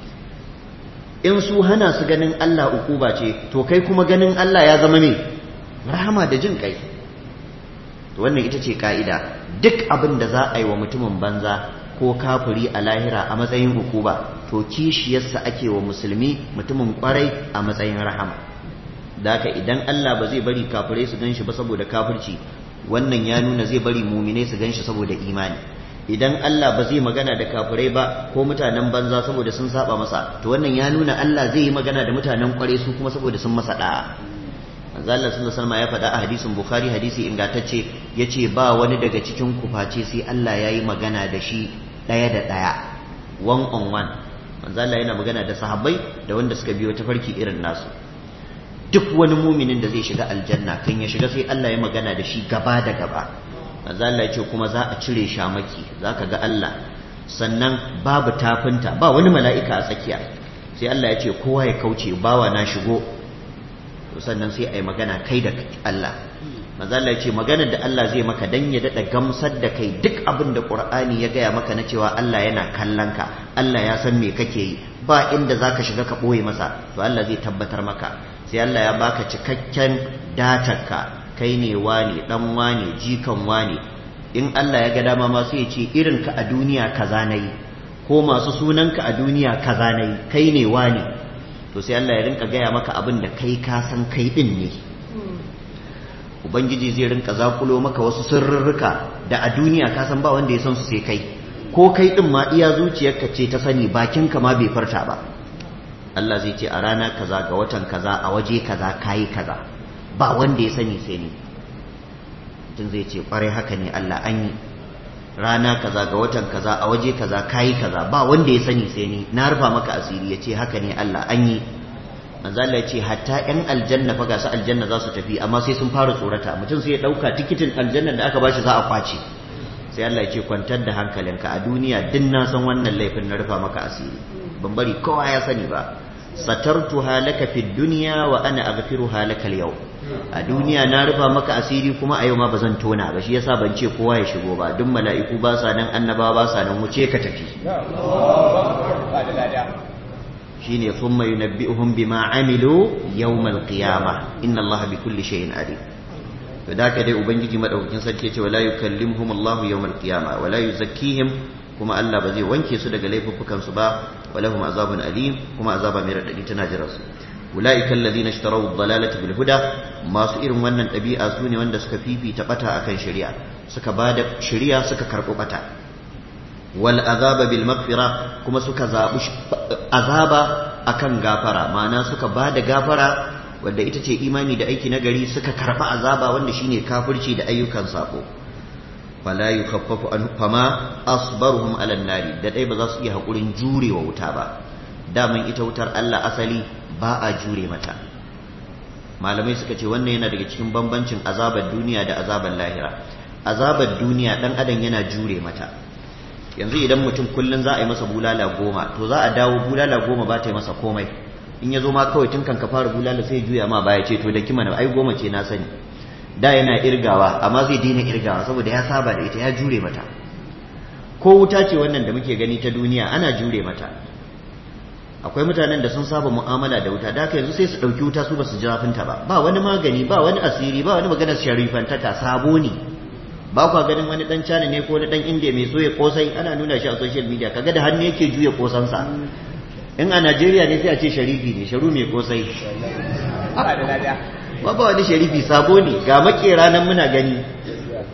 in su hana su ganin Allah ukuba ce to kai kuma ganin Allah ya zama me rahama da jin kai to wannan ita ce ka'ida duk abin da za a yi wa mutumin banza ko kafiri a lahira a matsayin ukuba to kishiyarsa ake wa musulmi mutumin kwarai a matsayin rahama da haka idan Allah ba zai bari kafirai su ganshi ba saboda kafirci wannan ya nuna zai bari mumine su ganshi saboda imani idan Allah ba zai magana da kafirai ba ko mutanen banza saboda sun saba masa to wannan ya nuna Allah zai yi magana da mutanen kwarai su kuma saboda sun masa da'a manzo Allah sallallahu alaihi ya faɗa a hadisin Bukhari hadisi ingantacce yace ba wani daga cikin ku face sai Allah yayi magana da shi ɗaya da ɗaya one on one manzo Allah yana magana da sahabbai da wanda suka biyo tafarki irin nasu duk wani muminin da zai shiga aljanna kan ya shiga sai Allah ya magana da shi gaba da gaba manzo Allah ya ce kuma za a cire shamaki zaka ga Allah sannan babu tafinta ba wani mala'ika a tsakiya sai Allah ya ce kowa ya kauce bawa na shigo sannan sai a yi magana kai da Allah manzo Allah ya ce maganar da Allah zai maka dan ya dada gamsar da kai duk abin da Qur'ani ya gaya maka na cewa Allah yana kallon ka Allah ya san me kake yi ba inda zaka shiga ka boye masa to Allah zai tabbatar maka sai Allah ya baka cikakken datarka kai ne wane dan wane jikan wane in Allah ya ga dama ma sai ya ce irin ka a duniya kaza nayi ko masu sunanka a duniya kaza nayi kai ne wane to sai Allah ya rinka gaya maka abin da kai ka san kai din ne ubangiji zai rinka zakulo maka wasu sirrurruka da a duniya ka san ba wanda ya san su sai kai ko kai din ma iya zuciyarka ce ta sani bakinka ma bai farta ba Allah zai ce a rana kaza ga watan kaza a waje kaza kayi kaza ba wanda ya sani sai ni mutum zai ce kwarai haka ne Allah an yi rana kaza ga watan kaza a waje kaza kayi kaza ba wanda ya sani sai ni na rufa maka asiri ya ce haka ne Allah an yi manzo Allah ya ce hatta yan aljanna fa ga su aljanna za su tafi amma sai sun fara tsorata mutum sai ya dauka tikitin aljanna da aka bashi za a kwace sai Allah ya ce kwantar da hankalinka a duniya din na san wannan laifin na rufa maka asiri ban bari kowa ya sani ba satartuha laka fid dunya wa ana aghfiruha laka al a duniya na rufa maka asiri kuma a yau ma bazan tona ba shi yasa ban ce kowa ya shigo ba duk mala'iku ba sa nan annabawa ba sa nan wuce ka tafi shine thumma yunabbi'uhum bima amilu yawmal qiyamah inna allaha bikulli shay'in alim to da ka dai ubangiji madaukakin sarki ce wala yukallimuhum allah yawmal qiyamah wala yuzakkihim kuma Allah ba zai wanke su daga laifuffukan su ba walahum azabun alim kuma azaba mai radadi tana jira su ulaika alladhina ishtaraw ad-dalalata bil huda masu irin wannan dabi'a su ne wanda suka fifita bata akan shari'a suka bada shari'a suka karbo bata wal azaba bil maghfira kuma suka zabi azaba akan gafara ma'ana suka bada gafara wanda ita ce imani da aiki nagari suka karba azaba wanda shine kafirci da ayyukan sako fala yukhaffafu an fama asbaruhum ala nari da dai ba za su iya hakurin jurewa wuta ba daman ita wutar Allah asali ba a jure mata malamai suka ce wannan yana daga cikin bambancin azabar duniya da azabar lahira azabar duniya dan adam yana jure mata yanzu idan mutum kullun za a yi masa bulala goma to za a dawo bulala goma ba ta yi masa komai in ya zo ma kawai tun kan ka fara bulala sai juya ma baya ce to da kima na ai goma ce na sani da yana irgawa amma zai daina irgawa saboda ya saba da ita ya jure mata ko wuta ce wannan da muke gani ta duniya ana jure mata akwai mutanen da sun saba mu'amala da wuta da haka yanzu sai su ɗauki wuta su ba su ji zafinta ba ba wani magani ba wani asiri ba wani maganar sharifantaka sabo ne ba kwa ganin wani dan cana ne ko wani dan indiya mai soya kosai ana nuna shi a social media kaga da hannu yake juya kosansa in a najeriya ne sai a ce sharifi ne sharu mai kosai ba ba wani sharifi sabo ne ga makera nan muna gani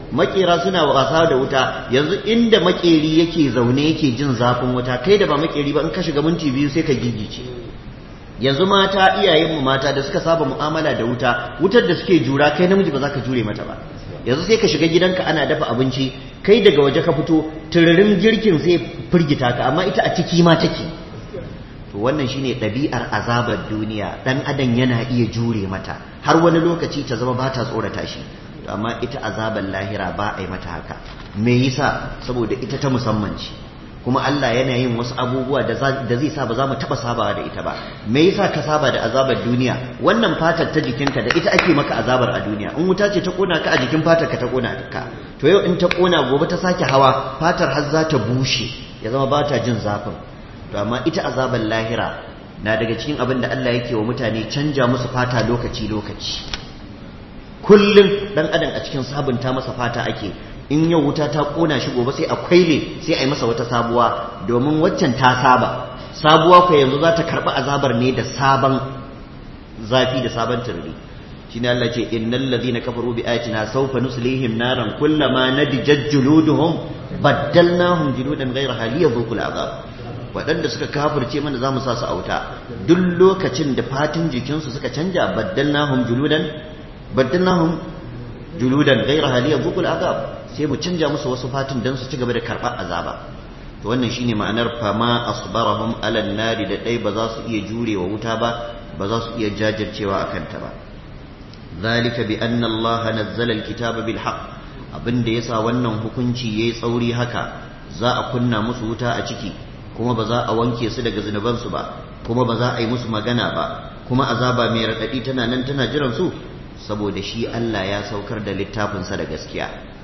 makera suna wasa da wuta yanzu inda makeri yake zaune yake jin zafin wuta kai da ba makeri ba in ka shiga minti biyu sai ka gigice yanzu mata iyayenmu mata da suka saba mu'amala da wuta wutar da suke jura kai namiji ba za ka jure mata ba yanzu sai ka shiga gidanka ana dafa abinci kai daga waje ka fito tururin girkin zai firgita ka amma ita a ciki ma take to wannan shine ɗabi'ar azabar duniya dan adam yana iya jure mata har wani lokaci ta zama ba ta tsorata shi to amma ita azabar lahira ba a yi mata haka me yasa saboda ita ta musamman ce kuma Allah yana yin wasu abubuwa da zai sa ba za mu taɓa sabawa da ita ba me yasa ka saba da azabar duniya wannan fatar ta jikinka da ita ake maka azabar a duniya in wuta ce ta kona ka a jikin fatar ka ta kona ka to yau in ta kona gobe ta sake hawa fatar har za ta bushe ya zama ba ta jin zafin to amma ita azabar lahira na daga cikin abin da Allah yake wa mutane canja musu fata lokaci lokaci kullum dan adam a cikin sabunta masa fata ake in yau wuta ta kona shi gobe sai a kwaile sai a yi masa wata sabuwa domin waccan ta saba sabuwa ku yanzu za ta karɓi azabar ne da sabon zafi da sabon turri shine Allah ce innal ladhina kafaru bi ayatina sawfa nuslihim naran kullama nadijat juluduhum baddalnahum juludan ghayraha liyadhuqul azab waɗanda suka kafirce mana za mu sa su auta duk lokacin da fatin jikinsu suka canja baddalnahum juludan baddalnahum juludan ghayraha liyadhuqul azab sai mu canja musu wasu fatin don su ci gaba da karɓar azaba to wannan shine ma'anar fama asbarahum ala nari da dai ba za su iya jurewa wuta ba ba za su iya jajircewa a kanta ba zalika bi anna allaha nazzala alkitaba bil haqq abinda yasa wannan hukunci yayi tsauri haka za a kunna musu wuta a ciki kuma ba za a wanke su daga zunubansu ba kuma ba za a yi musu magana ba kuma azaba mai raɗaɗi tana nan tana jiran su saboda shi Allah ya saukar da littafinsa da gaskiya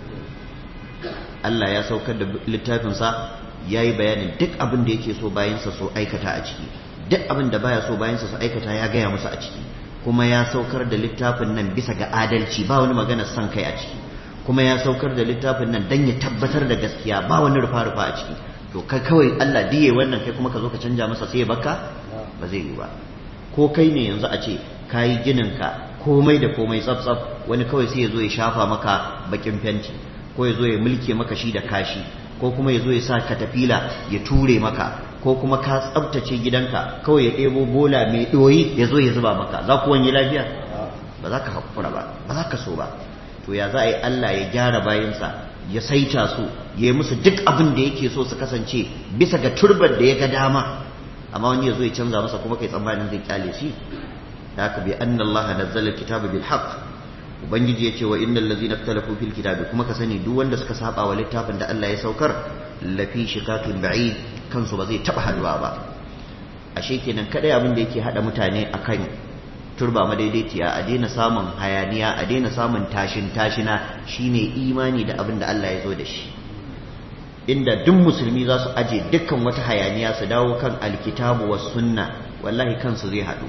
Allah ya saukar da littafinsa ya yi bayanin duk abin da yake so bayansa so aikata a ciki duk abin da baya so bayansa su aikata ya gaya musu a ciki kuma ya saukar da littafin nan bisa ga adalci ba wani magana son kai a ciki kuma ya saukar da littafin nan don ya tabbatar da gaskiya ba wani rufa-rufa a ciki to kai kawai Allah diye wannan kai kuma ka zo ka canja masa sai ya baka ba zai yi ba ko kai ne yanzu a ce kayi ginin ka komai da komai tsaf-tsaf wani kawai sai ya zo ya shafa maka bakin fenti ko ya zo ya mulke maka shi da kashi ko kuma ya zo ya sa katafila ya ture maka ko kuma ka tsabtace gidanka kawai ya ɗebo bola mai ɗoyi ya zo ya zuba maka za ku wani lafiya ba za ka haƙura ba ba za ka so ba to ya za a yi Allah ya gyara bayansa ya saita su ya yi musu duk abin da yake so su kasance bisa ga turbar da ya ga dama amma wani ya zo ya canza masa kuma kai tsammanin zai kyale shi da haka bi anna Allah nazzala kitaba bil haqq ubangiji ya ce wa innal ladzina ikhtalafu fil kitabi kuma ka sani duk wanda suka saba wa littafin da Allah ya saukar lafi shikakin ba'id kansu ba zai taba haduwa ba ashe kenan kadai abin da yake hada mutane akan turba madaidaiciya a daina samun hayaniya a daina samun tashin tashina shine imani da abin da Allah ya zo da shi inda duk musulmi za su aje dukkan wata hayaniya su dawo kan alkitabu was sunna wallahi kansu zai hadu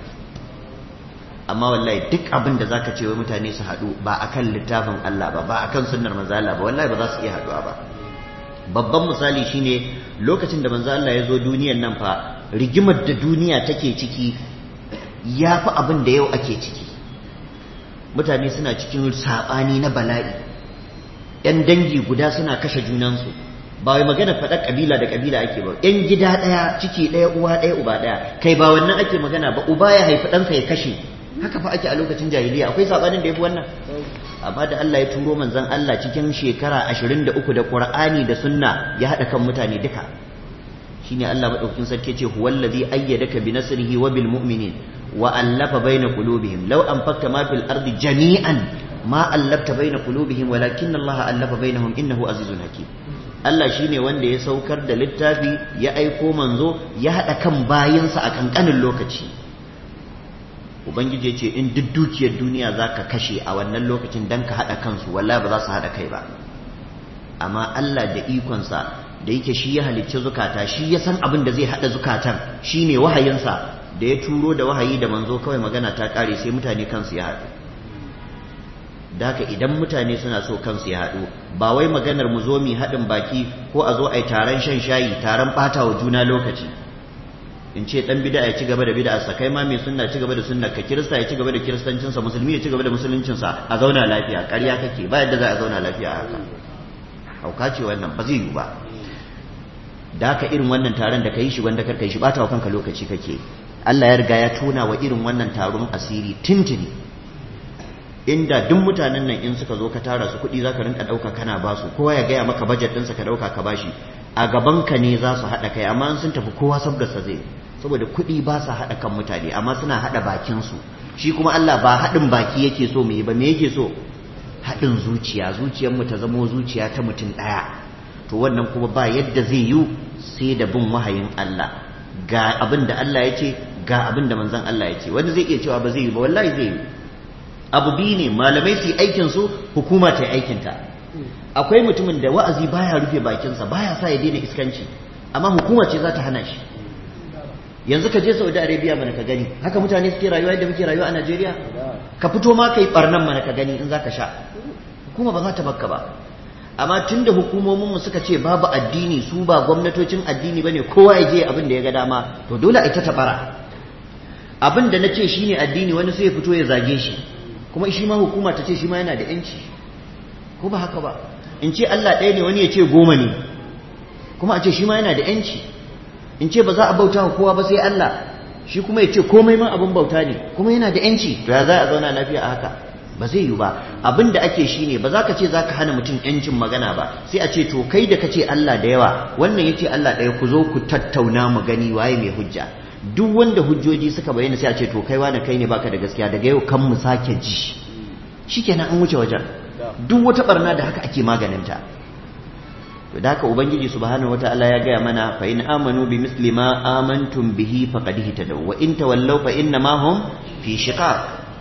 amma wallahi duk abin da zaka ce wa mutane su haɗu ba akan littafin Allah ba ba akan sunnar manzo Allah ba wallahi ba za su iya haɗuwa ba babban misali shine lokacin da manzo Allah ya zo duniyar nan fa rigimar da duniya take ciki ya fi abin da yau ake ciki mutane suna cikin saɓani na bala'i ‘yan dangi guda suna kashe junansu ba wai magana faɗa ƙabila da ƙabila ake ba ‘yan gida ɗaya ciki ɗaya uwa ɗaya uba ɗaya kai ba wannan ake magana ba uba ya haifi ɗansa ya kashe haka fa ake a lokacin jahiliya akwai sabanin da yafi wannan amma da Allah ya turo manzon Allah cikin shekara 23 da Qur'ani da Sunna ya hada kan mutane duka shine Allah madaukakin sarki ce huwallazi ayyadaka bi nasrihi wa bil mu'minin wa allafa baina qulubihim law anfaqta ma fil ardi jami'an ma allafta baina qulubihim walakin Allah allafa bainahum innahu azizun hakim Allah shine wanda ya saukar da littafi ya aiko manzo ya hada kan bayinsa a kankanin lokaci ubangiji ce in duk dukiyar duniya za ka kashe a wannan lokacin don ka haɗa kansu wallahi ba za su haɗa kai ba amma Allah da ikonsa da yake shi ya halicci zukata shi ya san abin da zai haɗa zukatan shi ne wahayinsa da ya turo da wahayi da manzo kawai magana ta ƙare sai mutane kansu ya haɗu da haka idan mutane suna so kansu ya haɗu ba wai maganar mu zo mu haɗin baki ko a zo a yi taron shan shayi taron ɓata wa juna lokaci in ce dan bid'a ya ci gaba da bid'a sa kai ma mai sunna ci gaba da sunna ka kirista ya ci gaba da kiristancin sa musulmi ya ci gaba da musuluncin sa a zauna lafiya ƙarya kake ba yadda za a zauna lafiya haka hauka ce wannan ba zai yi ba da haka irin wannan taron da kai shi wanda kar kai shi bata wa kanka lokaci kake Allah ya riga ya tona wa irin wannan taron asiri tintini inda duk mutanen nan in suka zo ka tara su kuɗi zaka rinka ɗauka kana ba su kowa ya gaya maka bajet ɗinsa ka ɗauka ka bashi a gaban ka ne za su haɗa kai amma sun tafi kowa sabgarsa zai saboda kuɗi ba sa haɗa kan mutane amma suna haɗa bakin su shi kuma Allah ba haɗin baki yake so mu yi ba me yake so haɗin zuciya zuciyar mu ta zamo zuciya ta mutum ɗaya to wannan kuma ba yadda zai yi sai da bin wahayin Allah ga abin da Allah ya ce ga abin da manzon Allah ya ce wani zai iya cewa ba zai yi ba wallahi zai yi abu biyu ne malamai su yi aikin su hukuma ta yi aikin ta akwai mutumin da wa'azi baya rufe bakinsa baya sa ya daina iskanci amma hukuma ce za ta hana shi yanzu ka je Saudi Arabia mana ka gani haka mutane suke rayuwa yadda muke rayuwa a Najeriya ka fito ma kai barnan mana ka gani in zaka sha hukuma ba za ta bakka ba amma tunda hukumomin mu suka ce babu addini su ba gwamnatocin addini bane kowa ya je abin da ya ga dama to dole a ita tabara abin da na ce shine addini wani sai ya fito ya zage shi kuma shi ma hukuma ta ce shi ma yana da yanci ko ba haka ba in ce Allah ɗaya ne wani ya ce goma ne kuma a ce shi ma yana da yanci in ce ba za a bauta wa kowa ba sai Allah shi kuma ya ce komai ma abin bauta ne kuma yana da yanci to ya za a zauna lafiya a haka ba zai yi ba abin da ake shi ne ba za ka ce za ka hana mutum yancin magana ba sai a ce to kai da ka ce Allah da yawa wannan ya ce Allah ɗaya ku zo ku tattauna mu gani waye mai hujja duk wanda hujjoji suka bayyana sai a ce to kai wani kai ne baka da gaskiya daga yau kan mu sake ji shikenan an wuce wajen duk wata barna da haka ake maganinta to da haka ubangiji subhanahu wataala ya gaya mana fa in amanu bi misli ma amantum bihi faqad ihtadaw wa in tawallaw fa inna ma hum fi shiqaq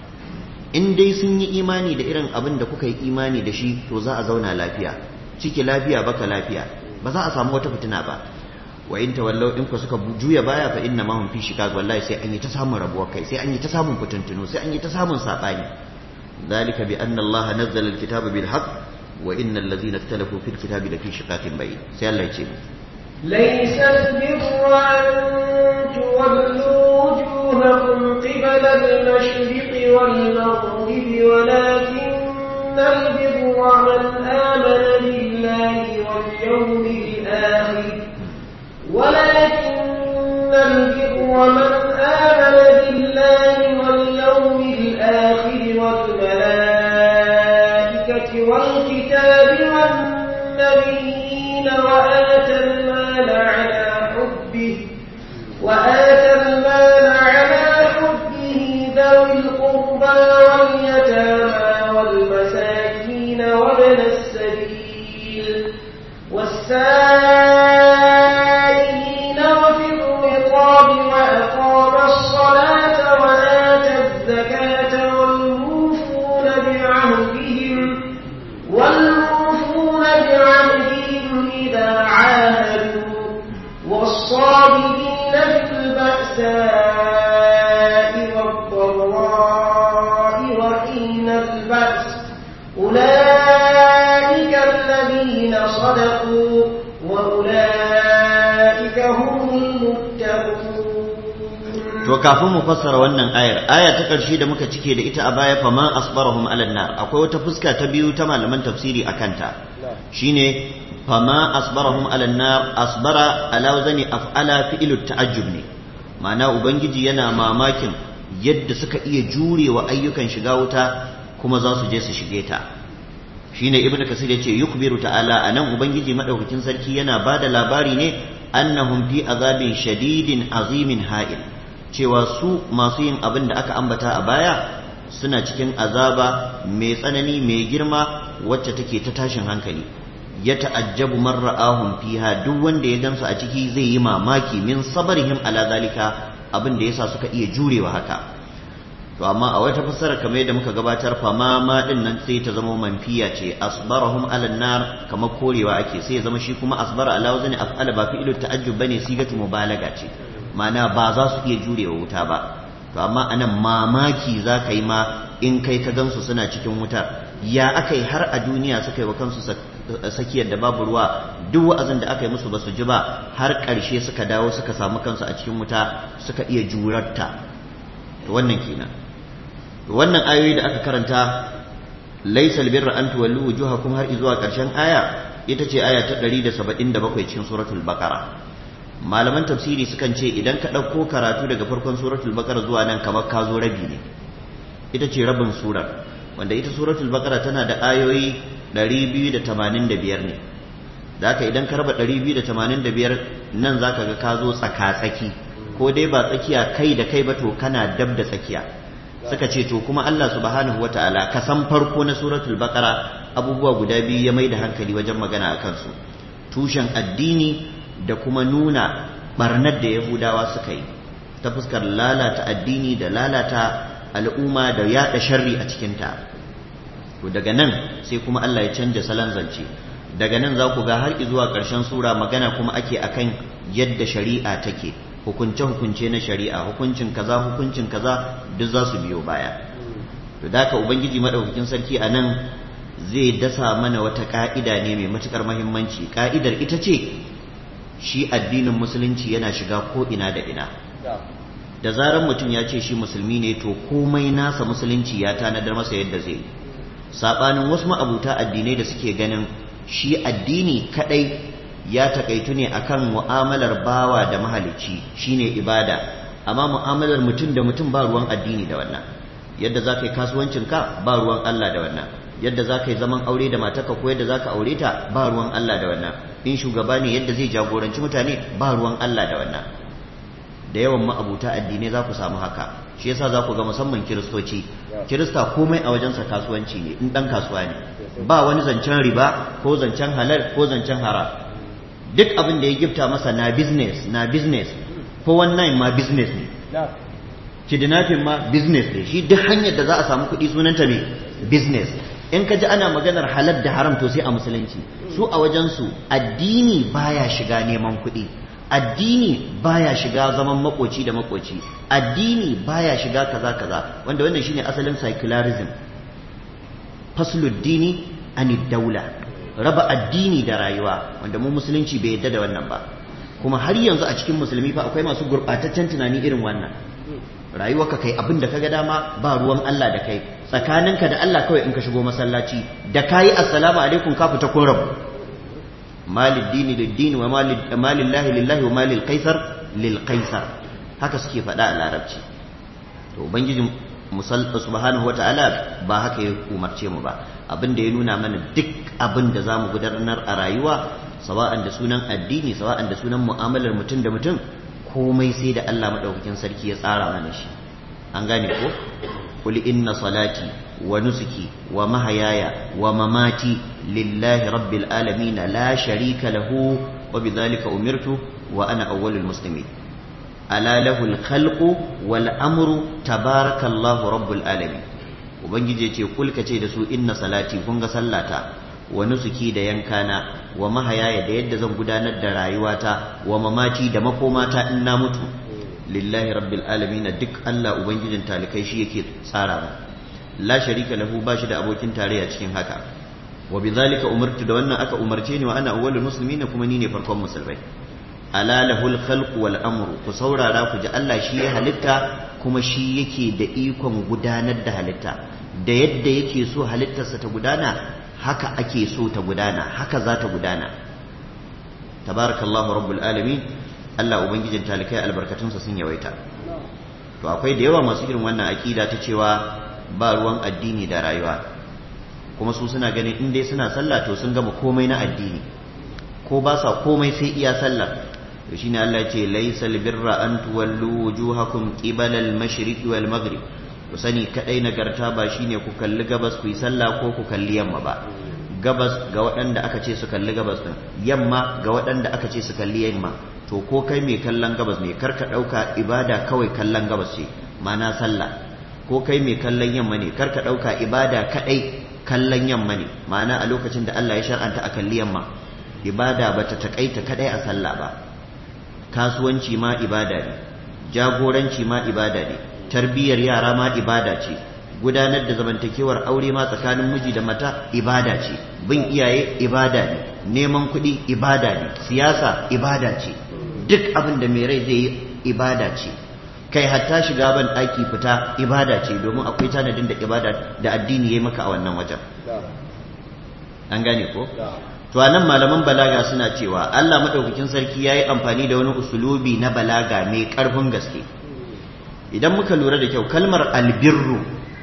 in dai sun yi imani da irin abin da kuka yi imani da shi to za a zauna lafiya ciki lafiya baka lafiya ba za a samu wata fitina ba wa in tawallaw in ku suka juya baya fa inna ma hum fi shiqaq wallahi sai an yi ta samun rabuwar kai sai an yi ta samun fitintunu sai an yi ta samun sabani ذلك بأن الله نزل الكتاب بالحق وإن الذين اختلفوا في الكتاب لفي شقاق بعيد سي الله يجيب ليس البر أن تولوا وجوهكم قبل المشرق والمغرب ولكن البر من آمن بالله واليوم الآخر ولكن البر من آمن بالله واليوم الآخر والملائكة والكتاب والنبيين وآتى المال على حبه وآتى المال على حبه ذوي القربى واليتامى والمساكين وابن السبيل والسائلين وفي الرقاب وأقام الصلاة وآتى الزكاة والموفون بعهدهم والموفون بعهدهم إذا عاهدوا والصابرين في البأساء والضراء وحين البأس أولئك الذين صدقوا وأولئك هم المتقون to kafin mu fassara wannan ayar aya ta ƙarshe da muka cike da ita a baya fa ma asbarahum ala nar akwai wata fuska ta biyu ta malaman tafsiri akan ta shine fa ma asbarahum ala nar asbara ala wazani af'ala fi'lu ta'ajjub ne ma'ana ubangiji yana mamakin yadda suka iya jurewa ayyukan shiga wuta kuma za su je su shige ta shine ibnu kasir yace yukbiru ta'ala anan ubangiji madaukakin sarki yana bada labari ne annahum fi azabin shadidin azimin ha'il cewa su masu yin abin da aka ambata a baya suna cikin azaba mai tsanani mai girma wacce take ta tashin hankali ya ta'ajjabu man ra'ahum fiha duk wanda ya gansu a ciki zai yi mamaki min sabarihim ala zalika abin da yasa suka iya jurewa haka to amma a wata fassara kamar yadda muka gabatar fa ma ma din nan sai ta zama manfiya ce asbarahum ala nar kamar korewa ake sai ya zama shi kuma asbara ala wazni af'ala ba fi'lu ta'ajjub bane sigatu mubalaga ce ma'ana ba za su iya jurewa wuta ba to amma anan mamaki za ka yi ma in kai ka gansu suna cikin wutar ya aka yi har a duniya suka yi wa kansu sakiyar da babu ruwa duk wa'azin da aka yi musu ba su ji ba har ƙarshe suka dawo suka samu kansu a cikin wuta suka iya jurarta wannan kenan wannan ayoyi da aka karanta laysal birra an tuwallu wujuhakum har zuwa ƙarshen aya ita ce aya ta 177 cikin suratul baqara malaman tafsiri sukan ce idan ka ɗauko karatu daga farkon suratul baqara zuwa nan kamar ka zo rabi ne ita ce rabin surar wanda ita suratul baqara tana da ayoyi 285 ne da haka idan ka raba 285 nan zaka ga ka zo tsaka-tsaki ko dai ba tsakiya kai da kai ba to kana dab da tsakiya suka ce to kuma Allah subhanahu wataala ka san farko na suratul baqara abubuwa guda biyu ya mai da hankali wajen magana a kansu tushen addini da kuma nuna barnar da yahudawa suka yi ta fuskar lalata addini da lalata al'umma da yada sharri a cikinta to daga nan sai kuma Allah ya canja salon zance daga nan za ku ga har zuwa ƙarshen sura magana kuma ake akan yadda shari'a take hukunce-hukunce na shari'a hukuncin kaza hukuncin kaza duk za su biyo baya to da ka ubangiji madaukakin sarki a nan zai dasa mana wata ka'ida ne mai matukar mahimmanci ka'idar ita ce shi addinin musulunci yana shiga ko ina da ina da zarar mutum ya ce shi musulmi ne to komai nasa musulunci ya tanadar masa yadda zai sabanin wasu ma'abuta addinai da suke ganin shi addini kadai ya takaitu ne akan mu'amalar bawa da mahalicci shine ibada amma mu'amalar mutum da mutum ba ruwan addini da wannan yadda za ka yi kasuwancinka ba ruwan Allah da wannan yadda za ka yi zaman aure da matarka ko yadda za ka aure ta ba ruwan Allah da wannan in shugaba ne yadda zai jagoranci mutane ba ruwan Allah da wannan da yawan ma'abuta addinai za ku samu haka shi yasa za ku ga musamman kiristoci kirista komai a wajensa kasuwanci ne in dan kasuwa ne ba wani zancen riba ko zancen halal ko zancen haram duk abin da ya gifta masa na business na business ko wannan ma business ne kidnapping ma business ne shi duk hanyar da za a samu kuɗi sunanta ne business in ka ji ana maganar halal da haram to sai a musulunci su a wajensu addini baya shiga neman kuɗi addini baya shiga zaman makoci da makoci addini baya shiga kaza kaza wanda wannan shine asalin secularism fasluddini anid daula raba addini da rayuwa wanda mu musulunci bai yadda da wannan ba kuma har yanzu a cikin musulmi fa akwai masu gurɓataccen tunani irin wannan rayuwarka kai abin da kaga dama ba ruwan Allah da kai tsakaninka da Allah kawai in ka shigo masallaci da kayi assalamu alaikum ka fita kun rabu malid dini lid dini wa malillahi lillahi wa malil qaisar lil qaisar haka suke faɗa a larabci to ubangiji subhanahu wataala ba haka ya umarce mu ba abin da ya nuna mana duk abin da zamu gudanar a rayuwa sawa'an da sunan addini sawa'an da sunan mu'amalar mutum da mutum komai sai da Allah madaukakin sarki ya tsara mana shi an gane ko qul inna salati wa nusuki wa mahayaya wa mamati lillahi rabbil alamin la sharika lahu wa bidhalika umirtu wa ana awwalul muslimin ala lahul khalqu wal amru tabarakallahu rabbul alamin ubangiji ce kulka ce da su inna salati kun ga sallata wa nusuki da yankana wa mahayaya da yadda zan gudanar da rayuwata wa mamati da makomata in na mutu lillahi rabbil alamin duk Allah ubangijin talikai shi yake tsara ba la sharika lahu ba shi da abokin tarayya cikin haka wa bidhalika umirtu da wannan aka umarce ni wa ana awwalul muslimin kuma ni ne farkon musulmai ala lahul khalqu wal amru ku saurara ku ji Allah shi ya halitta kuma shi yake da ikon gudanar da halitta da yadda yake so halittarsa ta gudana haka ake so ta gudana haka za ta gudana tabarakallahu rabbul alamin Allah ubangijin talikai albarkatunsa sun yawaita to akwai da yawa masu irin wannan akida ta cewa ba ruwan addini da rayuwa kuma su suna ganin in dai suna sallah to sun gama komai na addini ko ba sa komai sai iya sallah to shine Allah ya ce laysal birra an tuwallu wujuhakum qibala al-mashriq wal maghrib ku sani kadai nagarta ba shine ku kalli gabas ku yi sallah ko ku kalli yamma ba gabas ga waɗanda aka ce su kalli gabas din yamma ga waɗanda aka ce su kalli yamma to ko kai mai kallon gabas ne karka ɗauka ibada kawai kallon gabas ce ma'ana sallah ko kai mai kallon yamma ne karka ɗauka ibada kadai kallon yamma ne ma'ana a lokacin da Allah ya shar'anta a kalli yamma ibada bata takaita kadai a sallah ba kasuwanci ma ibada ne jagoranci ma ibada ne tarbiyyar yara ma ibada ce gudanar da zamantakewar aure ma tsakanin miji da mata ibada ce bin iyaye ibada ne neman kuɗi ibada ne siyasa ibada ce duk abin da mai rai zai yi ibada ce kai hatta shiga ban ɗaki fita ibada ce domin akwai tanadin da ibada da addini ya maka a wannan wajen an gane ko to anan malaman balaga suna cewa Allah madaukakin sarki yayi amfani da wani usulubi na balaga mai karfin gaske idan muka lura da kyau kalmar albirru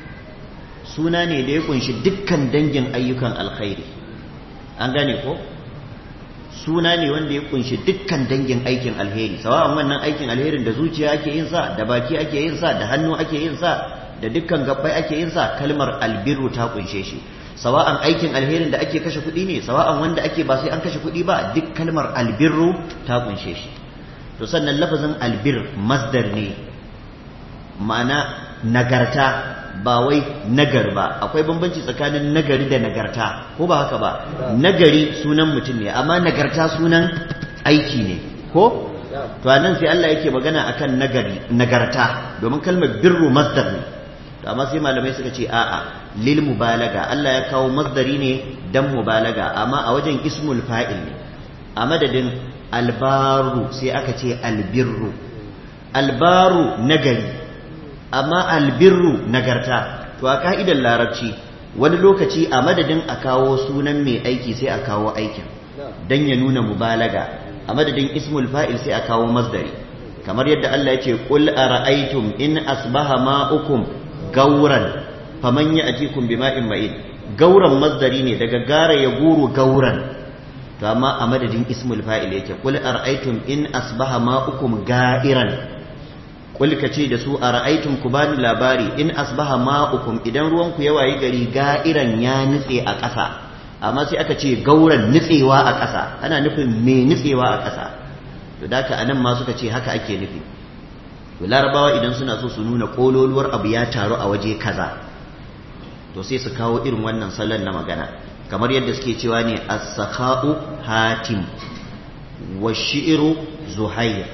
suna ne da ya kunshi dukkan dangin ayyukan alkhairi an gane ko suna ne wanda ya kunshi dukkan dangin aikin alheri sawa'an wannan aikin alherin da zuciya ake yin sa da baki ake yin sa da hannu ake yin sa da dukkan gabbai ake yin sa kalmar albirru ta kunshe shi sawa'an aikin alherin da ake kashe kuɗi ne sawa'an wanda ake ba sai an kashe kuɗi ba duk kalmar albirru ta kunshe shi to sannan lafazin albir masdar ne ma'ana nagarta ba wai nagar ba akwai bambanci tsakanin nagari da nagarta ko ba haka ba nagari sunan mutum ne amma nagarta sunan aiki ne ko to anan sai Allah yake magana akan nagari nagarta domin kalmar birru masdar ne to amma sai malamai suka ce a'a lil mubalaga Allah ya kawo masdari ne dan mubalaga amma a wajen ismul fa'il ne a madadin albaru sai aka ce albirru albaru nagari amma albirru nagarta to a ka'idar larabci wani lokaci a madadin a kawo sunan mai aiki sai a kawo aikin dan ya nuna mubalaga a madadin ismul fa'il sai a kawo masdari kamar yadda Allah ya ce qul ara'aytum in asbaha ma'ukum gauran faman ya'tikum bima'in ma'in gauran masdari ne daga gara ya guru gauran to amma a madadin ismul fa'il yake qul ara'aytum in asbaha ma'ukum ga'iran kulka ce da su a ra'aitun ku bani labari in asbaha ma'ukum idan ruwanku ya wayi gari ga'iran ya nutse a ƙasa amma sai aka ce gauran nutsewa a ƙasa ana nufin me nutsewa a ƙasa to da ka anan ma suka ce haka ake nufi to larabawa idan suna so su nuna kololuwar abu ya taru a waje kaza to sai su kawo irin wannan salon na magana kamar yadda suke cewa ne as-sakha'u hatim wa shi'ru zuhair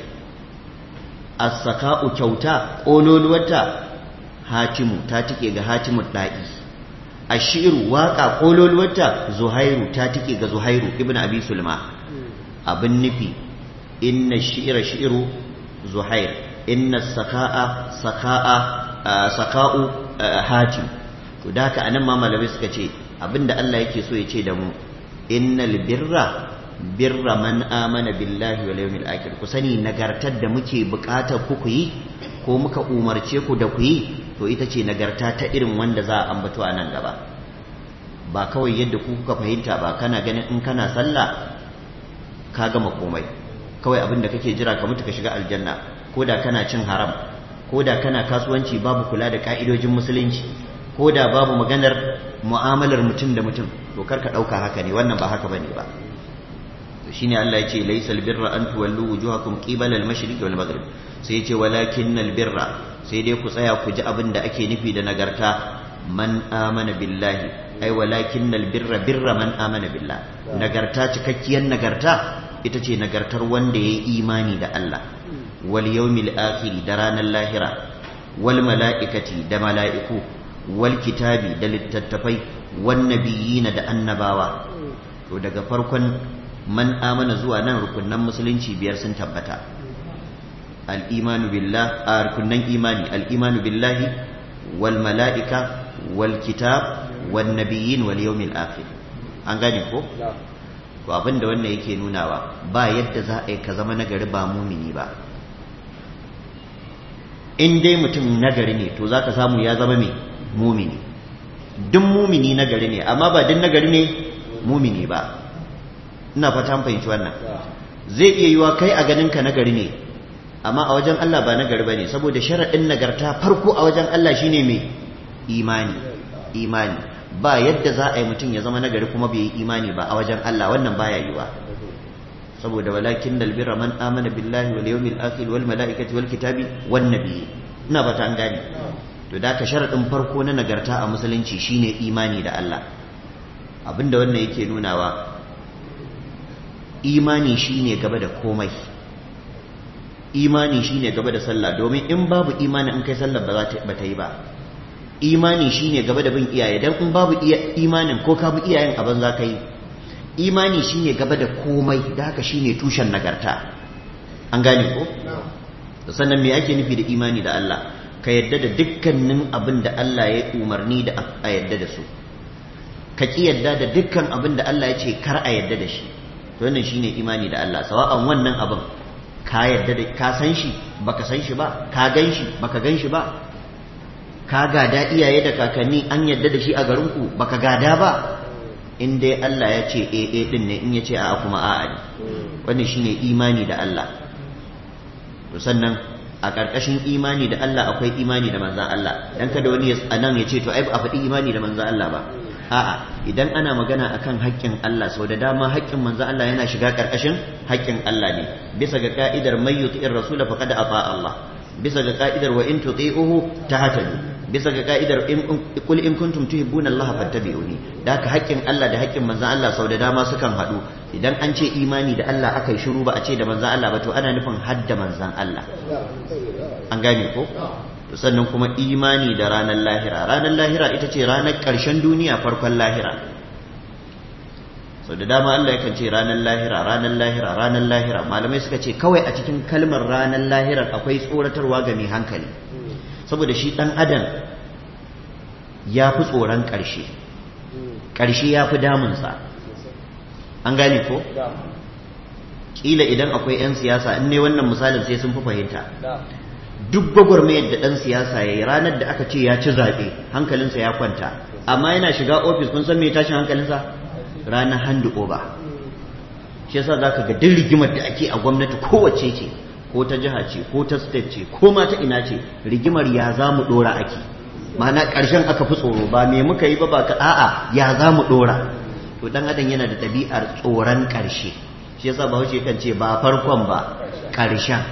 as-saka'u kyauta ƙololuwarta hatimu ta tike ga hatimu da'i ashiru waka ƙololuwarta zuhairu ta tike ga zuhairu ibn abi sulma abin nufi inna shi'ira shi'iru zuhair inna saka'a saka'a saka'u hatim to da haka anan ma malamai suka ce abinda Allah yake so ya ce da mu innal birra birra man amana billahi wal yawmil akhir ku sani nagartar da muke bukatar ku ku yi ko muka umarce ku da ku yi to ita ce nagarta ta irin wanda za a ambato a nan gaba ba kawai yadda ku kuka fahimta ba kana ganin in kana sallah ka gama komai kawai abin da kake jira ka mutu ka shiga aljanna ko da kana cin haram ko da kana kasuwanci babu kula da ka'idojin musulunci ko da babu maganar mu'amalar mutum da mutum to kar ka ɗauka haka ne wannan ba haka bane ba to shine Allah yace laysal birra an tuwallu wujuhakum qibala al-mashriq wal maghrib sai yace walakinnal birra sai dai ku tsaya ku ji abin da ake nufi da nagarta man amana billahi ai walakinnal birra birra man amana billah nagarta cikakkiyar nagarta ita ce nagartar wanda yayi imani da Allah wal yawmil akhir da ranar lahira wal mala'ikati da mala'iku wal kitabi da littattafai wan nabiyina da annabawa to daga farkon man amana zuwa nan rukunnan musulunci biyar sun tabbata al-imanu billah a rukunnan imani al-imanu billahi wal mala'ika wal kitab wan nabiyyin wal yawmil akhir an gane ko to abinda wannan yake nunawa ba yadda za a yi ka zama nagari ba mumini ba in dai mutum nagari ne to zaka samu ya zama mai mumini duk mumini nagari ne amma ba duk nagari ne mumini ba ina fata an fahimci wannan zai iya yiwa kai a ganin ka nagari ne amma a wajen Allah ba nagari bane saboda sharaɗin nagarta farko a wajen Allah shine mai imani imani ba yadda za a yi mutum ya zama nagari kuma bai yi imani ba a wajen Allah wannan baya yiwa saboda walakin dalbira man amana billahi wal yawmil akhir wal malaikati wal kitabi wan nabiyyi ina fata an gane to da ka sharaɗin farko na nagarta a musulunci shine imani da Allah abinda wannan yake nunawa imani shine gaba da komai imani shine gaba da sallah domin in babu imani in kai sallah ba za ta yi ba imani shine gaba da bin iyaye dan in babu imanin ko ka bi iyayen a banza kai imani shine gaba da komai da haka shine tushen nagarta an gane ko sannan me ake nufi da imani da Allah ka yadda da dukkanin abin da Allah ya umarni da a yadda da su ka ki yadda da dukkan abin da Allah ya ce kar a yadda da shi to wannan shine imani da Allah sawa'an wannan abin ka yadda da ka san shi baka san shi ba ka gan shi baka gan shi ba ka gada iyaye da kakanni an yadda da shi a garinku baka gada ba in dai Allah ya ce eh eh din ne in ya ce a'a kuma a'a ne wannan shine imani da Allah to sannan a ƙarƙashin imani da Allah akwai imani da manzan Allah dan kada wani a nan ya ce to ai ba a faɗi imani da manzan Allah ba a'a idan ana magana akan haƙƙin Allah sau da dama haƙƙin manzan Allah yana shiga ƙarƙashin haƙƙin Allah ne bisa ga ka'idar may yuti'ir rasula faqad ata Allah bisa ga ka'idar wa in tuti'uhu tahtadu bisa ga ka'idar in kul in kuntum tuhibbuna Allah fattabi'uni da haka haƙƙin Allah da haƙƙin manzan Allah sau da dama sukan haɗu idan an ce imani da Allah aka yi shiru ba a ce da manzan Allah ba to ana nufin hadda manzan Allah an gane ko sannan kuma imani da ranar lahira ranar lahira ita ce ranar ƙarshen duniya farkon lahira sau da dama Allah yakan ce ranar lahira ranar lahira ranar lahira malamai suka ce kawai a cikin kalmar ranar lahirar akwai tsoratarwa ga mai hankali saboda shi ɗan adam ya fi tsoron ƙarshe ƙarshe ya fi damunsa an gane ko? ƙila idan akwai 'yan siyasa in ne wannan misalin sai sun fi fahimta duk gwagwarmayar da ɗan siyasa ya yi ranar da aka ce ya ci zaɓe hankalinsa ya kwanta amma yana shiga ofis kun san me tashin hankalinsa ranar handu oba shi yasa za ka ga duk rigimar da ake a gwamnati kowace ce ko ta jiha ce ko ta state ce ko ma ta ina ce rigimar ya za mu ɗora ake ma'ana ƙarshen aka fi tsoro ba me muka yi ba ba ka a'a ya za mu ɗora to ɗan adam yana da ɗabi'ar tsoron ƙarshe shi yasa bahaushe kan ce ba farkon ba ƙarshen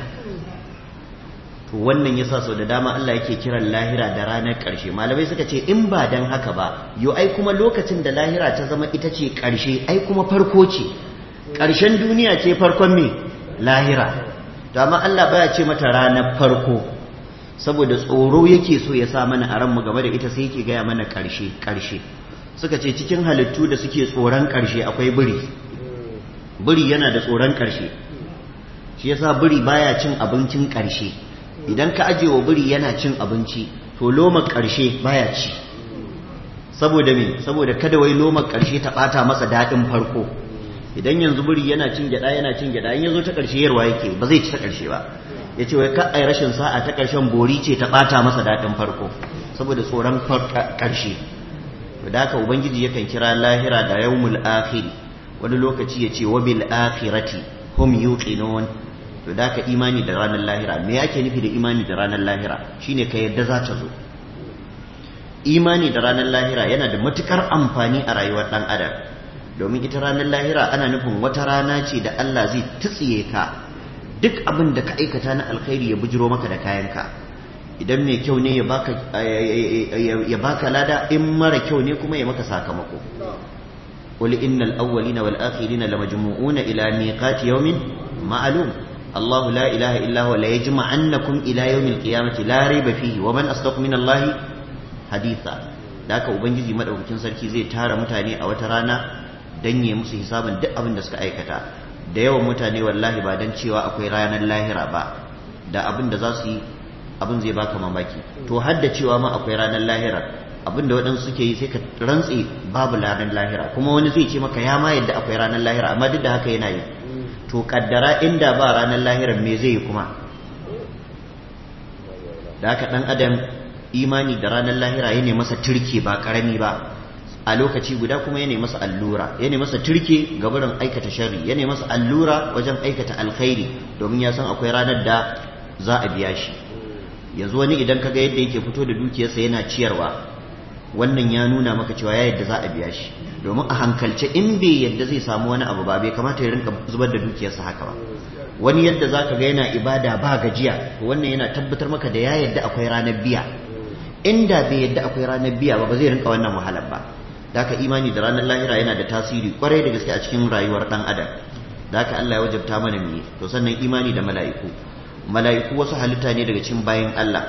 to wannan yasa sau da dama Allah yake kiran lahira da ranar ƙarshe malamai suka ce in ba dan haka ba yo ai kuma lokacin da lahira ta zama ita ce ƙarshe ai kuma farko ce ƙarshen duniya ce farkon me lahira to amma Allah baya ce mata ranar farko saboda tsoro yake so ya sa mana a ranmu game da ita sai yake gaya mana ƙarshe ƙarshe suka ce cikin halittu da suke tsoron ƙarshe akwai biri biri yana da tsoron ƙarshe shi yasa biri baya cin abincin ƙarshe idan ka aje wa biri yana cin abinci to loma ƙarshe baya ci saboda me saboda kada wai loma ƙarshe ta ɓata masa daɗin farko idan yanzu biri yana cin gyaɗa yana cin gyaɗa in yazo ta ƙarshe yarwa yake ba zai ci ta ƙarshe ba ya ce wai ka ai rashin sa'a ta ƙarshen bori ce ta ɓata masa daɗin farko saboda tsoron ƙarshe to da haka ubangiji yakan kira lahira da yawmul akhiri wani lokaci ya ce wa bil akhirati hum yuqinun to da ka imani da ranar lahira me yake nufi da imani da ranar lahira shine ka yadda za ta zo imani da ranar lahira yana da matukar amfani a rayuwar dan adam domin ita ranar lahira ana nufin wata rana ce da Allah zai tutsiye ka duk abin da ka aikata na alkhairi ya bujiro maka da kayanka idan mai kyau ne ya baka ya baka lada in mara kyau ne kuma ya maka sakamako قل إن الأولين والآخرين لمجموعون إلى ميقات يوم معلوم الله لا إله إلا هو ليجمعنكم إلى يوم القيامة لا ريب فيه ومن أصدق من الله حديثا ذاك ubangiji madaukakin sarki zai tara mutane a wata rana dan yi musu hisabin duk abin da suka aikata da yawan mutane wallahi ba dan cewa akwai ranar lahira ba da abin da za su yi abin zai baka mamaki to har da cewa ma akwai ranar lahira abin da waɗansu suke yi sai ka rantse babu ranar lahira kuma wani zai ce maka ya ma yadda akwai ranar lahira amma duk da haka yana yi to kaddara inda ba ranar lahirar me zai yi kuma da haka ɗan adam imani da ranar lahira ya masa turke ba ƙarami ba a lokaci guda kuma ya masa allura ya masa turke ga wurin aikata sharri ya masa allura wajen aikata alkhairi domin ya san akwai ranar da za a biya shi yanzu wani idan kaga yadda yake fito da dukiyarsa yana ciyarwa wannan ya nuna maka cewa ya yadda za a biya shi domin a hankalce in bai yadda zai samu wani abu ba bai kamata ya rinka zubar da dukiyarsa haka ba wani yadda zaka ga yana ibada ba gajiya wannan yana tabbatar maka da ya yadda akwai ranar biya inda bai yadda akwai ranar biya ba ba zai rinka wannan wahalar ba da haka imani da ranar lahira yana da tasiri kwarai da gaske a cikin rayuwar dan adam da haka Allah ya wajabta mana mu to sannan imani da mala'iku mala'iku wasu halitta ne daga cikin bayan Allah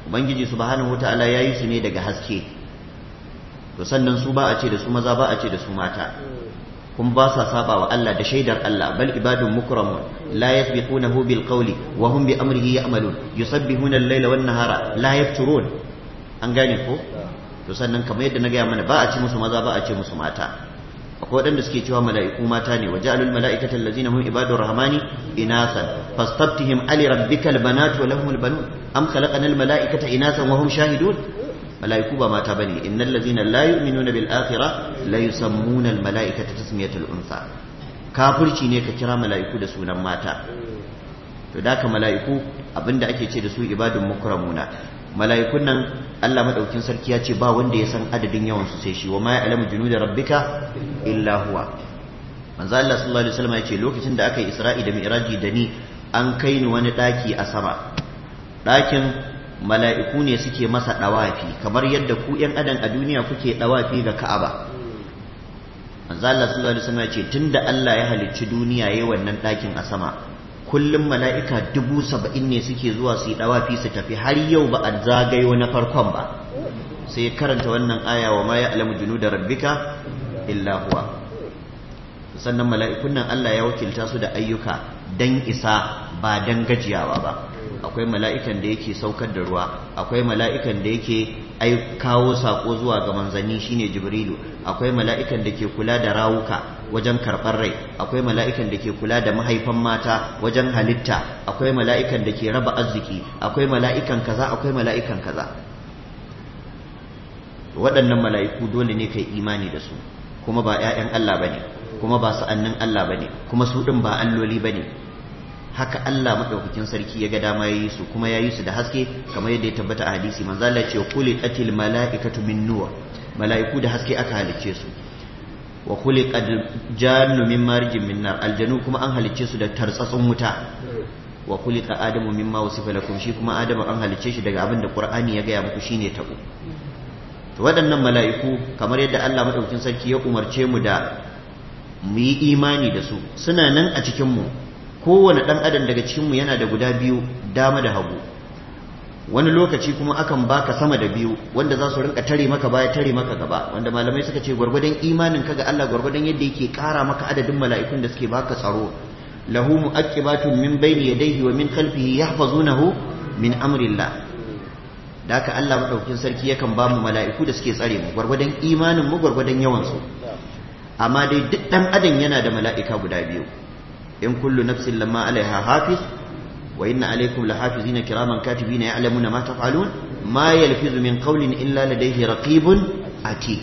ubangiji subhanahu wataala yayi su ne daga haske to sannan su ba a ce da su maza ba a ce da su mata kuma ba sa saba wa Allah da shaidar Allah bal ibadun mukramun la yasbiqunahu bil qawli wa hum bi amrihi ya'malun yusabbihuna al-laila wan nahara la yafturun an gane ko to sannan kamar yadda na gaya mana ba a ce musu maza ba a ce musu mata akwai waɗanda suke cewa mala'iku mata ne wa ja'alul mala'ikata allazina hum ibadur rahmani inasan fastaftihim ali rabbikal banatu wa lahumul banun am khalaqanal mala'ikata inasan wa hum shahidun mala'iku ba mata bane innal ladzina la yu'minuna bil akhirah la yusammuna al mala'ikata tasmiyatal unsa kafirci ne ka kira mala'iku da sunan mata to da ka mala'iku abinda ake ce da su ibadun mukramuna mala'ikun nan Allah madaukin sarki ya ce ba wanda ya san adadin yawan su sai shi wa ma ya'lamu junuda rabbika illa huwa manzo Allah sallallahu alaihi wasallam ya ce lokacin da aka yi Isra'i da Mi'raji da ni an kai ni wani daki a sama dakin mala'iku ne suke masa dawafi kamar yadda ku ƴan adam a duniya kuke dawafi ga Ka'aba manzo Allah sallallahu alaihi wasallam ya ce tunda Allah ya halicci duniya yayin wannan dakin a sama kullum mala'ika dubu saba'in ne suke zuwa su yi ɗawafi su tafi har yau ba a zagayo na farkon ba sai karanta wannan aya wa ma ya alamu junu da rabbika illa huwa sannan mala'ikun nan Allah ya wakilta su da ayyuka dan isa ba dan gajiyawa ba akwai mala'ikan da yake saukar da ruwa akwai mala'ikan da yake ai kawo sako zuwa ga manzanni shine jibrilu akwai mala'ikan da ke kula da rawuka wajen karɓar rai akwai mala'ikan da ke kula da mahaifan mata wajen halitta akwai mala'ikan da ke raba arziki akwai mala'ikan kaza akwai mala'ikan kaza waɗannan mala'iku dole ne kai imani da su kuma ba ‘ya'yan Allah ba ne kuma ba sa'annin Allah ba ne kuma su ɗin ba alloli ba ne haka Allah maɗaukakin sarki ya ga dama ya yi su kuma ya yi su da haske kamar yadda ya tabbata a hadisi manzala ce kuli qatil mala'ikatu min nur mala'iku da haske aka halicce su wa khuliqa jannu min marjin min nar aljanu kuma an halicce su da tartsatsun wuta wa khuliqa adamu mimma wasifa lakum shi kuma adamu an halicce shi daga abin da qur'ani ya gaya muku shine tabo to waɗannan mala'iku kamar yadda Allah madaukakin sarki ya umarce mu da mu yi imani da su suna nan a cikin mu kowane ɗan adam daga cikin mu yana da guda biyu dama da hagu wani lokaci kuma akan baka sama da biyu wanda za su rinka tare maka baya tare maka gaba wanda malamai suka ce gwargwadon imanin ka ga Allah gwargwadon yadda yake kara maka adadin mala'ikun da suke baka tsaro lahu mu'aqibatun min bayni yadayhi wa min khalfihi yahfazunahu min amrillah da haka Allah madaukakin sarki yakan ba mu mala'iku da suke tsare mu gwargwadon imanin mu gwargwadon yawan su amma dai duk dan adam yana da mala'ika guda biyu in kullu nafsin lamma alaiha hafiz وإن عليكم لحافظين كراما كاتبين يعلمون ما تفعلون ما يلفظ من قول إلا لديه رقيب عتيد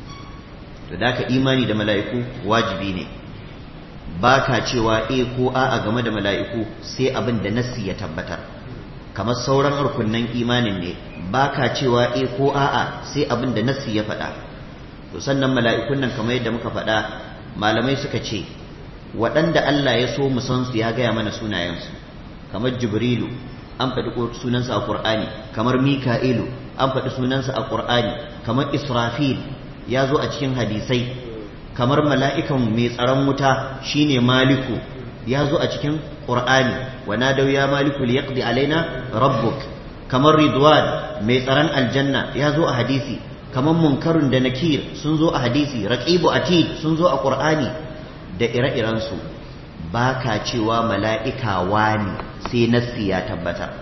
فذاك إيماني da mala'iku wajibi ne baka cewa e ko a a game da mala'iku sai abin da nassi ya tabbatar kamar sauran rukunnan imanin ne baka cewa e ko a a sai abin da nassi ya faɗa to sannan mala'ikun nan kamar yadda muka faɗa malamai suka ce waɗanda Allah ya so mu san su ya gaya mana sunayensu kamar jibrilu an faɗi sunansa a ƙur'ani kamar mika'ilu an faɗi sunansa a ƙur'ani kamar israfil ya zo a cikin hadisai kamar mala'ikan mai tsaron wuta shine maliku ya zo a cikin ƙur'ani wa nadau ya maliku liyaqdi alaina rabbuk kamar ridwan mai tsaron aljanna ya zo a hadisi kamar munkarun da nakir sun zo a hadisi raqibu atid sun zo a ƙur'ani da ire-irensu ba ka cewa mala'ika wani sai nassi ya tabbatar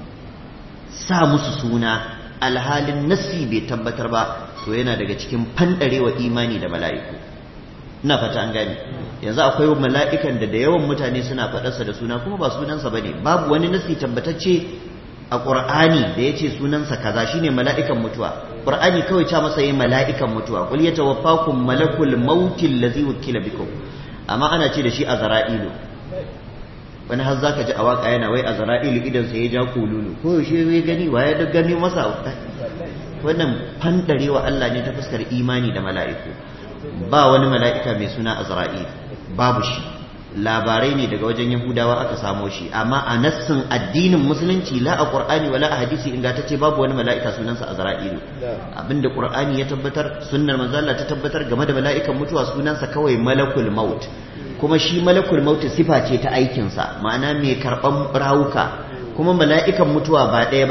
sa musu suna alhalin nassi bai tabbatar ba to yana daga cikin fandarewa imani da mala'iku ina fata an gani yanzu akwai mala'ikan da da yawan mutane suna faɗarsa da suna kuma ba sunansa ba ne babu wani nassi tabbatacce a ƙur'ani da ya ce sunansa kaza shine mala'ikan mutuwa ƙur'ani kawai ca masa yi mala'ikan mutuwa qul yatawaffakum malakul mautil ladzi wukila bikum amma ana ce da shi a zara'ilu wani har zaka ji a waka yana wai a zara'ilu idan sai ya ja kululu ko yaushe ya gani wa ya gani masa wannan fandarewa Allah ne ta fuskar imani da mala'iku ba wani mala'ika mai suna azra'il babu shi labarai ne daga wajen yahudawa aka samo shi amma a nassin addinin musulunci la a qur'ani wala a hadisi ingantacce babu wani mala'ika sunansa azra'ilu abinda qur'ani ya tabbatar sunnar manzo Allah ta tabbatar game da mala'ikan mutuwa sunansa kawai malakul maut kuma shi malakul maut sifa ce ta aikinsa ma'ana mai karban rawuka kuma mala'ikan mutuwa ba ɗaya bane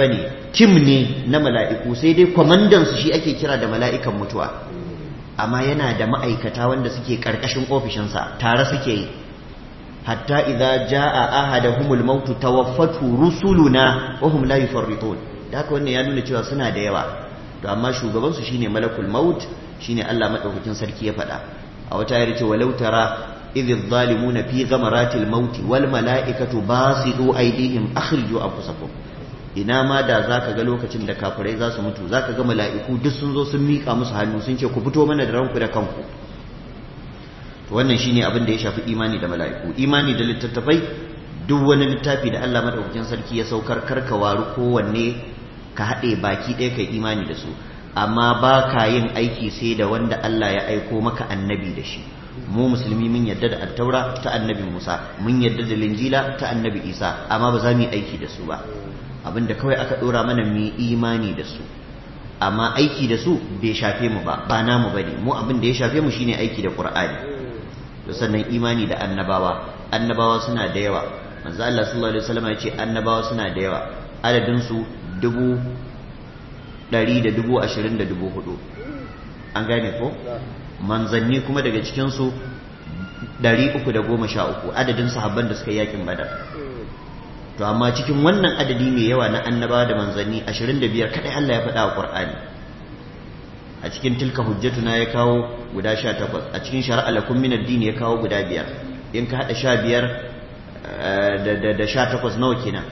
tim ne na mala'iku sai dai kwamandansu shi ake kira da mala'ikan mutuwa amma yana da ma'aikata wanda suke ƙarƙashin ofishinsa tare suke yi hatta idza jaa ahaduhumul maut tawaffatu rusuluna wa hum la yufarritun da haka wannan ya nuna cewa suna da yawa to amma shugaban su shine malakul maut shine Allah madaukakin sarki ya faɗa a wata ayar ce walau tara idh adh-dhalimuna fi ghamaratil maut wal malaikatu basitu aydihim akhriju anfusakum ina ma da zaka ga lokacin da kafirai za su mutu zaka ga mala'iku duk sun zo sun mika musu hannu sun ce ku fito mana da ranku da kanku wannan shine abin da ya shafi imani da mala'iku imani da littattafai duk wani littafi da Allah madaukakin sarki ya saukar karka waru kowanne ka haɗe baki ɗaya kai imani da su amma ba ka yin aiki sai da wanda Allah ya aiko maka annabi da shi mu musulmi mun yadda da attaura ta annabi Musa mun yadda da linjila ta annabi Isa amma ba za mu yi aiki da su ba abinda kawai aka ɗora mana mu yi imani da su amma aiki da su bai shafe mu ba ba namu bane mu abin da ya shafe mu shine aiki da Qur'ani da sannan imani da annabawa annabawa suna da yawa manzo Allah sallallahu alaihi wasallam ya ce annabawa suna da yawa adadin su dubu ɗari da dubu ashirin da dubu hudu an gane ko manzanni kuma daga cikin su ɗari uku da goma sha uku adadin sahabban da suka yakin badar to amma cikin wannan adadi mai yawa na annabawa da manzanni ashirin da biyar kaɗai Allah ya faɗa wa Qur'ani a cikin tilka hujjatuna ya kawo guda sha takwas a cikin shari'a lakum min addini ya kawo guda biyar in ka haɗa sha biyar da sha takwas nawa kenan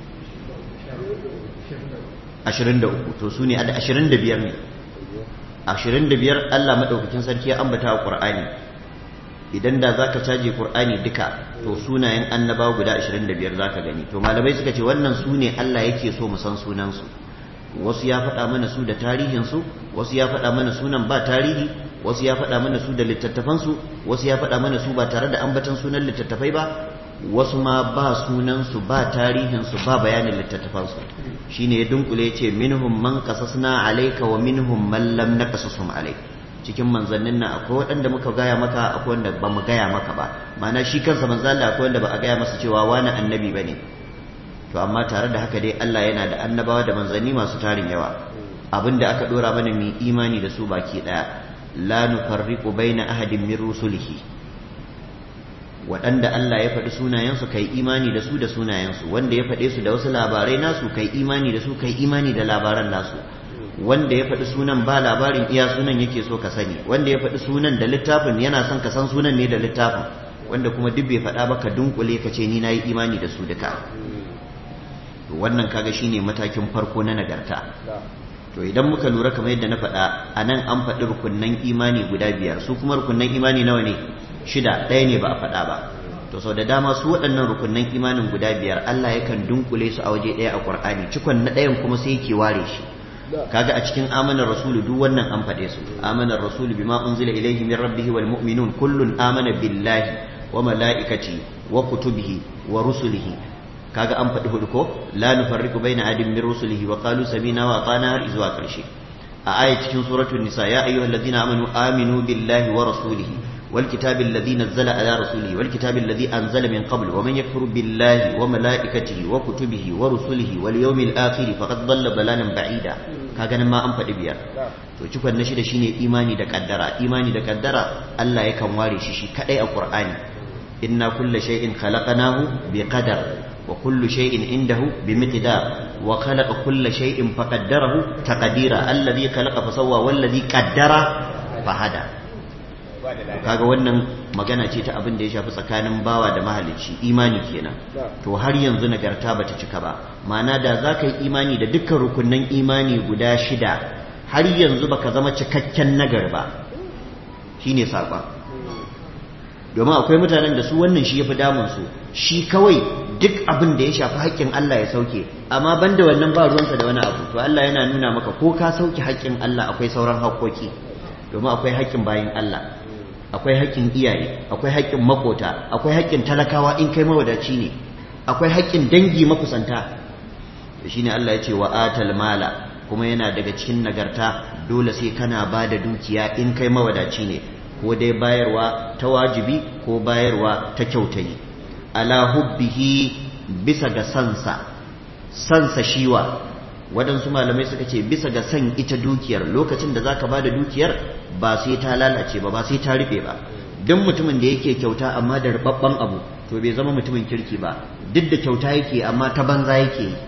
ashirin da uku to su ne a ashirin da biyar ne ashirin da biyar Allah maɗaukakin sarki ya ambata wa ƙur'ani idan da za ka caje ƙur'ani duka to sunayen annabawa guda ashirin da biyar za ka gani to malamai suka ce wannan su ne Allah yake so mu san sunansu wasu ya faɗa mana su da tarihinsu wasu ya faɗa mana sunan ba tarihi wasu ya faɗa mana su da littattafansu wasu ya faɗa mana su ba tare da ambatan sunan littattafai ba wasu ma ba sunansu ba tarihinsu ba bayanin littattafansu shine ya dunkule ya ce minhum man qasasna alayka wa minhum man lam naqasasum alayk cikin manzannin nan akwai waɗanda muka gaya maka akwai wanda ba mu gaya maka ba ma'ana shi kansa manzo Allah akwai wanda ba a gaya masa cewa wani annabi bane to amma tare da haka dai Allah yana da annabawa da manzanni masu tarin yawa abinda aka dora mana mu imani da su baki daya la nufarriqu baina ahadin min rusulihi waɗanda Allah ya faɗi sunayensu kai imani da su da sunayensu wanda ya faɗe su da wasu labarai nasu kai imani da su kai imani da labaran nasu wanda ya faɗi sunan ba labarin iya sunan yake so ka sani wanda ya faɗi sunan da littafin yana son ka san sunan ne da littafin wanda kuma duk bai faɗa ba ka dunkule ka ce ni na yi imani da su duka to wannan kaga shine matakin farko na nagarta to idan muka lura kamar yadda na faɗa a nan an faɗi rukunnan imani guda biyar su kuma rukunnan imani nawa ne shida ɗaya ne ba a faɗa ba to sau da dama su waɗannan rukunnan imanin guda biyar Allah yakan dunkule su a waje ɗaya a Qur'ani cikon na ɗayan kuma sai yake ware shi kaga a cikin amanar rasulu duk wannan an faɗe su amanar rasulu bima unzila ilayhi min rabbihi wal mu'minun kullun amana billahi wa malaikati wa kutubihi wa rusulihi kaga an faɗi hudu ko la nufarriqu baina adin min rusulihi wa qalu samina wa atana har zuwa karshe a aya cikin suratul nisa ya ayyuhallazina amanu aminu billahi wa rasulihi والكتاب الذي نزل على رسوله والكتاب الذي أنزل من قبل ومن يكفر بالله وملائكته وكتبه ورسله واليوم الآخر فقد ضل ضلالا بعيدا kaga nan ma an faɗi biyar to cikon na shida shine imani da kaddara imani da kaddara Allah yakan ware shi shi kadai a Qur'ani inna kulla shay'in khalaqnahu bi qadar wa kullu shay'in indahu bi miqdar wa khalaqa kulla shay'in faqaddarahu taqdira alladhi khalaqa fa sawwa walladhi qaddara fa hada kaga wannan magana ce ta abin da ya shafi tsakanin bawa da mahalicci imani kenan to har yanzu nagarta bata cika ba ma'ana da za ka yi imani da dukkan rukunnan imani guda shida har yanzu baka zama cikakken nagar ba shine saƙon domin akwai mutanen da su wannan shi ya fi damunsu shi kawai duk abin da ya shafi haƙƙin Allah ya sauke amma banda wannan ba ruwansa da wani abu to Allah yana nuna maka ko ka sauke haƙƙin Allah akwai sauran haƙƙoƙi domin akwai haƙƙin bayin Allah akwai haƙƙin iyaye akwai haƙƙin makota akwai haƙƙin talakawa in kai mawadaci ne akwai haƙƙin dangi makusanta shine Allah ya ce wa atal mala kuma yana daga cikin nagarta dole sai kana ba da dukiya in kai mawadaci ne ko dai bayarwa ta wajibi ko bayarwa ta kyautayi ala hubbihi bisa ga sansa sansa shiwa waɗansu malamai suka ce bisa ga san ita dukiyar lokacin da zaka bada dukiyar ba sai ta lalace ba ba sai ta rufe ba duk mutumin da yake kyauta amma da rubabban abu to bai zama mutumin kirki ba duk da kyauta yake amma ta banza yake yi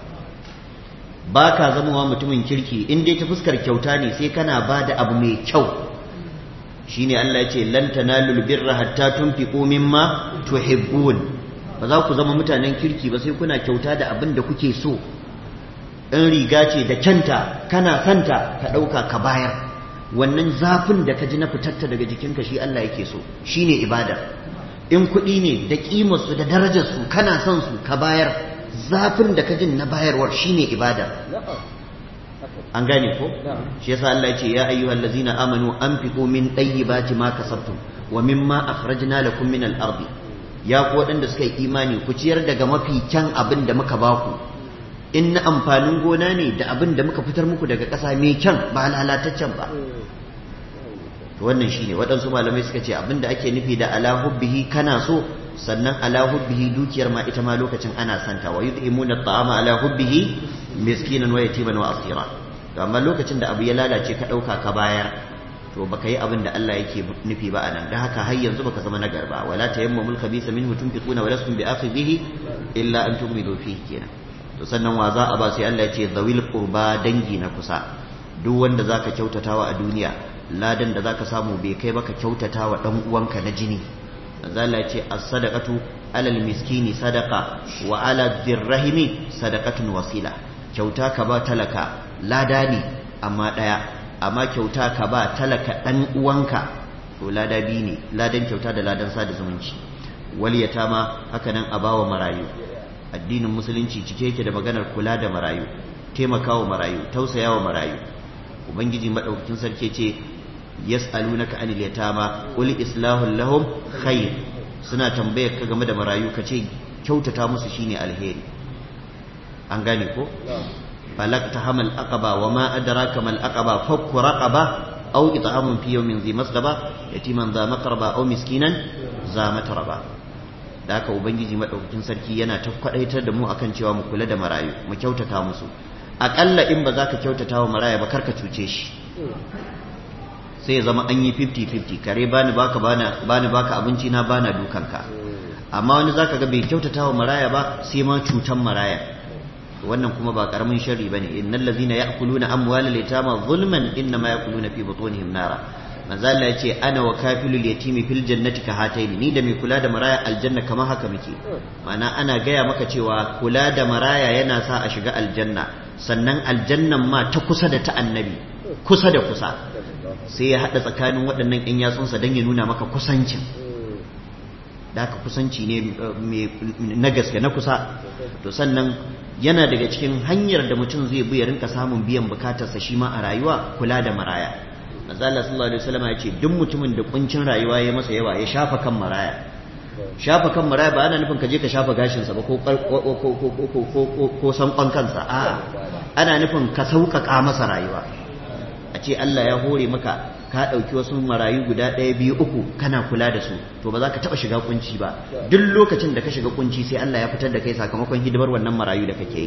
ba ka zamawa mutumin kirki in dai ta fuskar kyauta ne sai kana ba da abu mai kyau shine Allah ya ce lan tanalul birra hatta tunfiqu mimma tuhibbun ba za ku zama mutanen kirki ba sai kuna kyauta da abin da kuke so in riga ce da kyanta kana santa ka ɗauka ka bayar wannan zafin da ka ji na fitarta daga jikinka shi Allah yake so shine ibada in kuɗi ne da ƙimarsu da darajarsu kana son su ka bayar zafin da ka jin na bayarwar shine ibada an gane ko shi yasa Allah ya ce ya ayyuhal ladzina amanu anfiqu min tayyibati ma kasabtum wa mimma akhrajna lakum min al-ardi ya ku waɗanda suka yi imani ku ciyar daga mafi kyan abin da muka baku in na amfanin gona ne da abin da muka fitar muku daga ƙasa mai kyan ba lalataccen ba to wannan shine waɗansu malamai suka ce abin da ake nufi da ala hubbihi kana so sannan ala hubbihi dukiyar ma ita ma lokacin ana santa wa yud'imuna at'ama ala hubbihi miskinan wa yatiman wa asira to amma lokacin da abu ya lalace ka ɗauka ka bayar to baka yi abin da Allah yake nufi ba anan da haka har yanzu baka zama nagar ba wala tayammamul khabisa minhu tunfiquna wa lastum bi'akhidhihi illa an tughmidu fihi kenan to sannan wa za a ba sai Allah ya ce zawil qurba dangi na kusa duk wanda zaka kyautatawa a duniya ladan da zaka samu bai kai baka kyautatawa dan uwanka na jini manzo Allah ya ce as-sadaqatu alal miskini sadaqa wa ala dirrahimi sadaqatun wasila kyauta ka ba talaka lada ne amma daya amma kyauta ka ba talaka dan uwanka to lada bi ne ladan kyauta da ladan sada zumunci wal yatama haka nan a bawa marayu addinin musulunci cike yake da maganar kula da marayu taimakawa marayu tausayawa marayu ubangiji madaukakin sarki ce yas'alunaka anil yatama qul islahu lahum khair suna tambayar ka game da marayu kace kyautata musu shine alheri an gane ko falakta hamal aqaba wa ma adraka mal aqaba fakku raqaba aw it'amun fi yawmin dhi masghaba yatiman dha maqraba aw miskinan za matraba da haka ubangiji madaukakin sarki yana ta kwadaitar da mu akan cewa mu kula da marayu mu kyautata musu akalla in ba za ka kyautata wa maraya ba karka cuce shi sai ya zama an yi 50-50 kare bani baka bani baka abinci na bana dukanka amma wani zaka ga bai kyautata wa maraya ba sai ma cutan maraya wannan kuma ba karamin sharri bane innal ladzina ya'kuluna amwalal yatama zulman innama ya'kuluna fi butunihim nara manzo Allah ya ce ana wa kafilul yatimi fil jannati ka hataini ni da mai kula da maraya aljanna kamar haka muke ma'ana ana gaya maka cewa kula da maraya yana sa a shiga aljanna sannan aljannan ma ta kusa da ta annabi kusa da kusa sai ya haɗa tsakanin waɗannan ƴan yatsunsa don ya nuna maka kusancin da haka kusanci ne na gaske na kusa to sannan yana daga cikin hanyar da mutum zai bi ya rinka samun biyan bukatarsa shi ma a rayuwa kula da maraya manzo Allah sallallahu alaihi wasallam ya ce duk mutumin da kuncin rayuwa ya masa yawa ya shafa kan maraya shafa kan maraya ba ana nufin ka je ka shafa gashin sa ba ko ko sankon kansa a ana nufin ka sauƙaƙa masa rayuwa a ce Allah ya hore maka ka ɗauki wasu marayu guda ɗaya biyu uku kana kula da su to ba za ka taɓa shiga kunci ba duk lokacin da ka shiga kunci sai Allah ya fitar da kai sakamakon hidimar wannan marayu da kake yi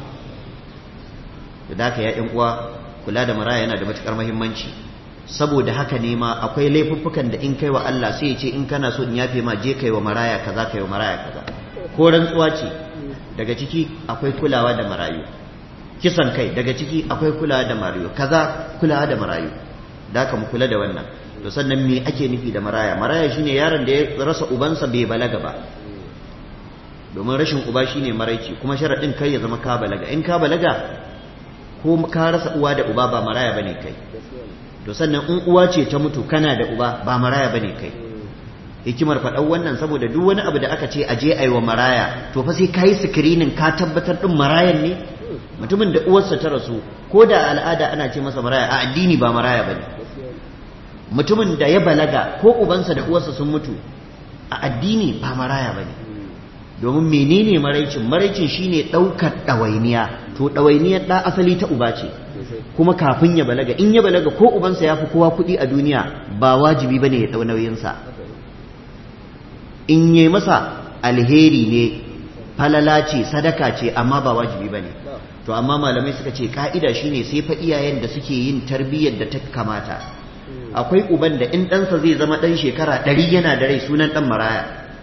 da haka ya ƴan uwa kula da maraya yana da matuƙar muhimmanci saboda haka ne ma akwai laifuffukan da in kai wa Allah sai ya ce in kana so in yafe ma je kai wa maraya kaza kai wa maraya kaza ko rantsuwa ce daga ciki akwai kulawa da marayu kisan kai daga ciki akwai kulawa da marayu kaza kulawa da marayu da haka mu kula da wannan to sannan me ake nufi da maraya maraya shine yaron da ya rasa ubansa bai balaga ba domin rashin uba shine maraici kuma sharadin kai ya zama ka balaga in ka balaga ko ka rasa uwa da uba ba maraya bane kai to sannan in uwa ce ta mutu kana da uba ba maraya bane kai hikimar faɗan wannan saboda duk wani abu da aka ce aje ayi wa maraya to fa sai kayi screening ka tabbatar din marayan ne mutumin da uwarsa ta rasu ko da al'ada ana ce masa maraya a addini ba maraya bane mutumin da ya balaga ko ubansa da uwarsa sun mutu a addini ba maraya bane domin menene maraicin maraicin shine ɗaukar ɗawainiya to ɗawainiyar ɗa asali ta uba ce kuma kafin ya balaga in ya balaga ko ubansa ya fi kowa kuɗi a duniya ba wajibi bane ya ɗau nauyinsa in yi masa alheri ne falala ce sadaka ce amma ba wajibi bane to amma malamai suka ce ka'ida shine sai fa iyayen da suke yin tarbiyyar da ta kamata akwai uban da in ɗansa zai zama ɗan shekara ɗari yana da rai sunan ɗan maraya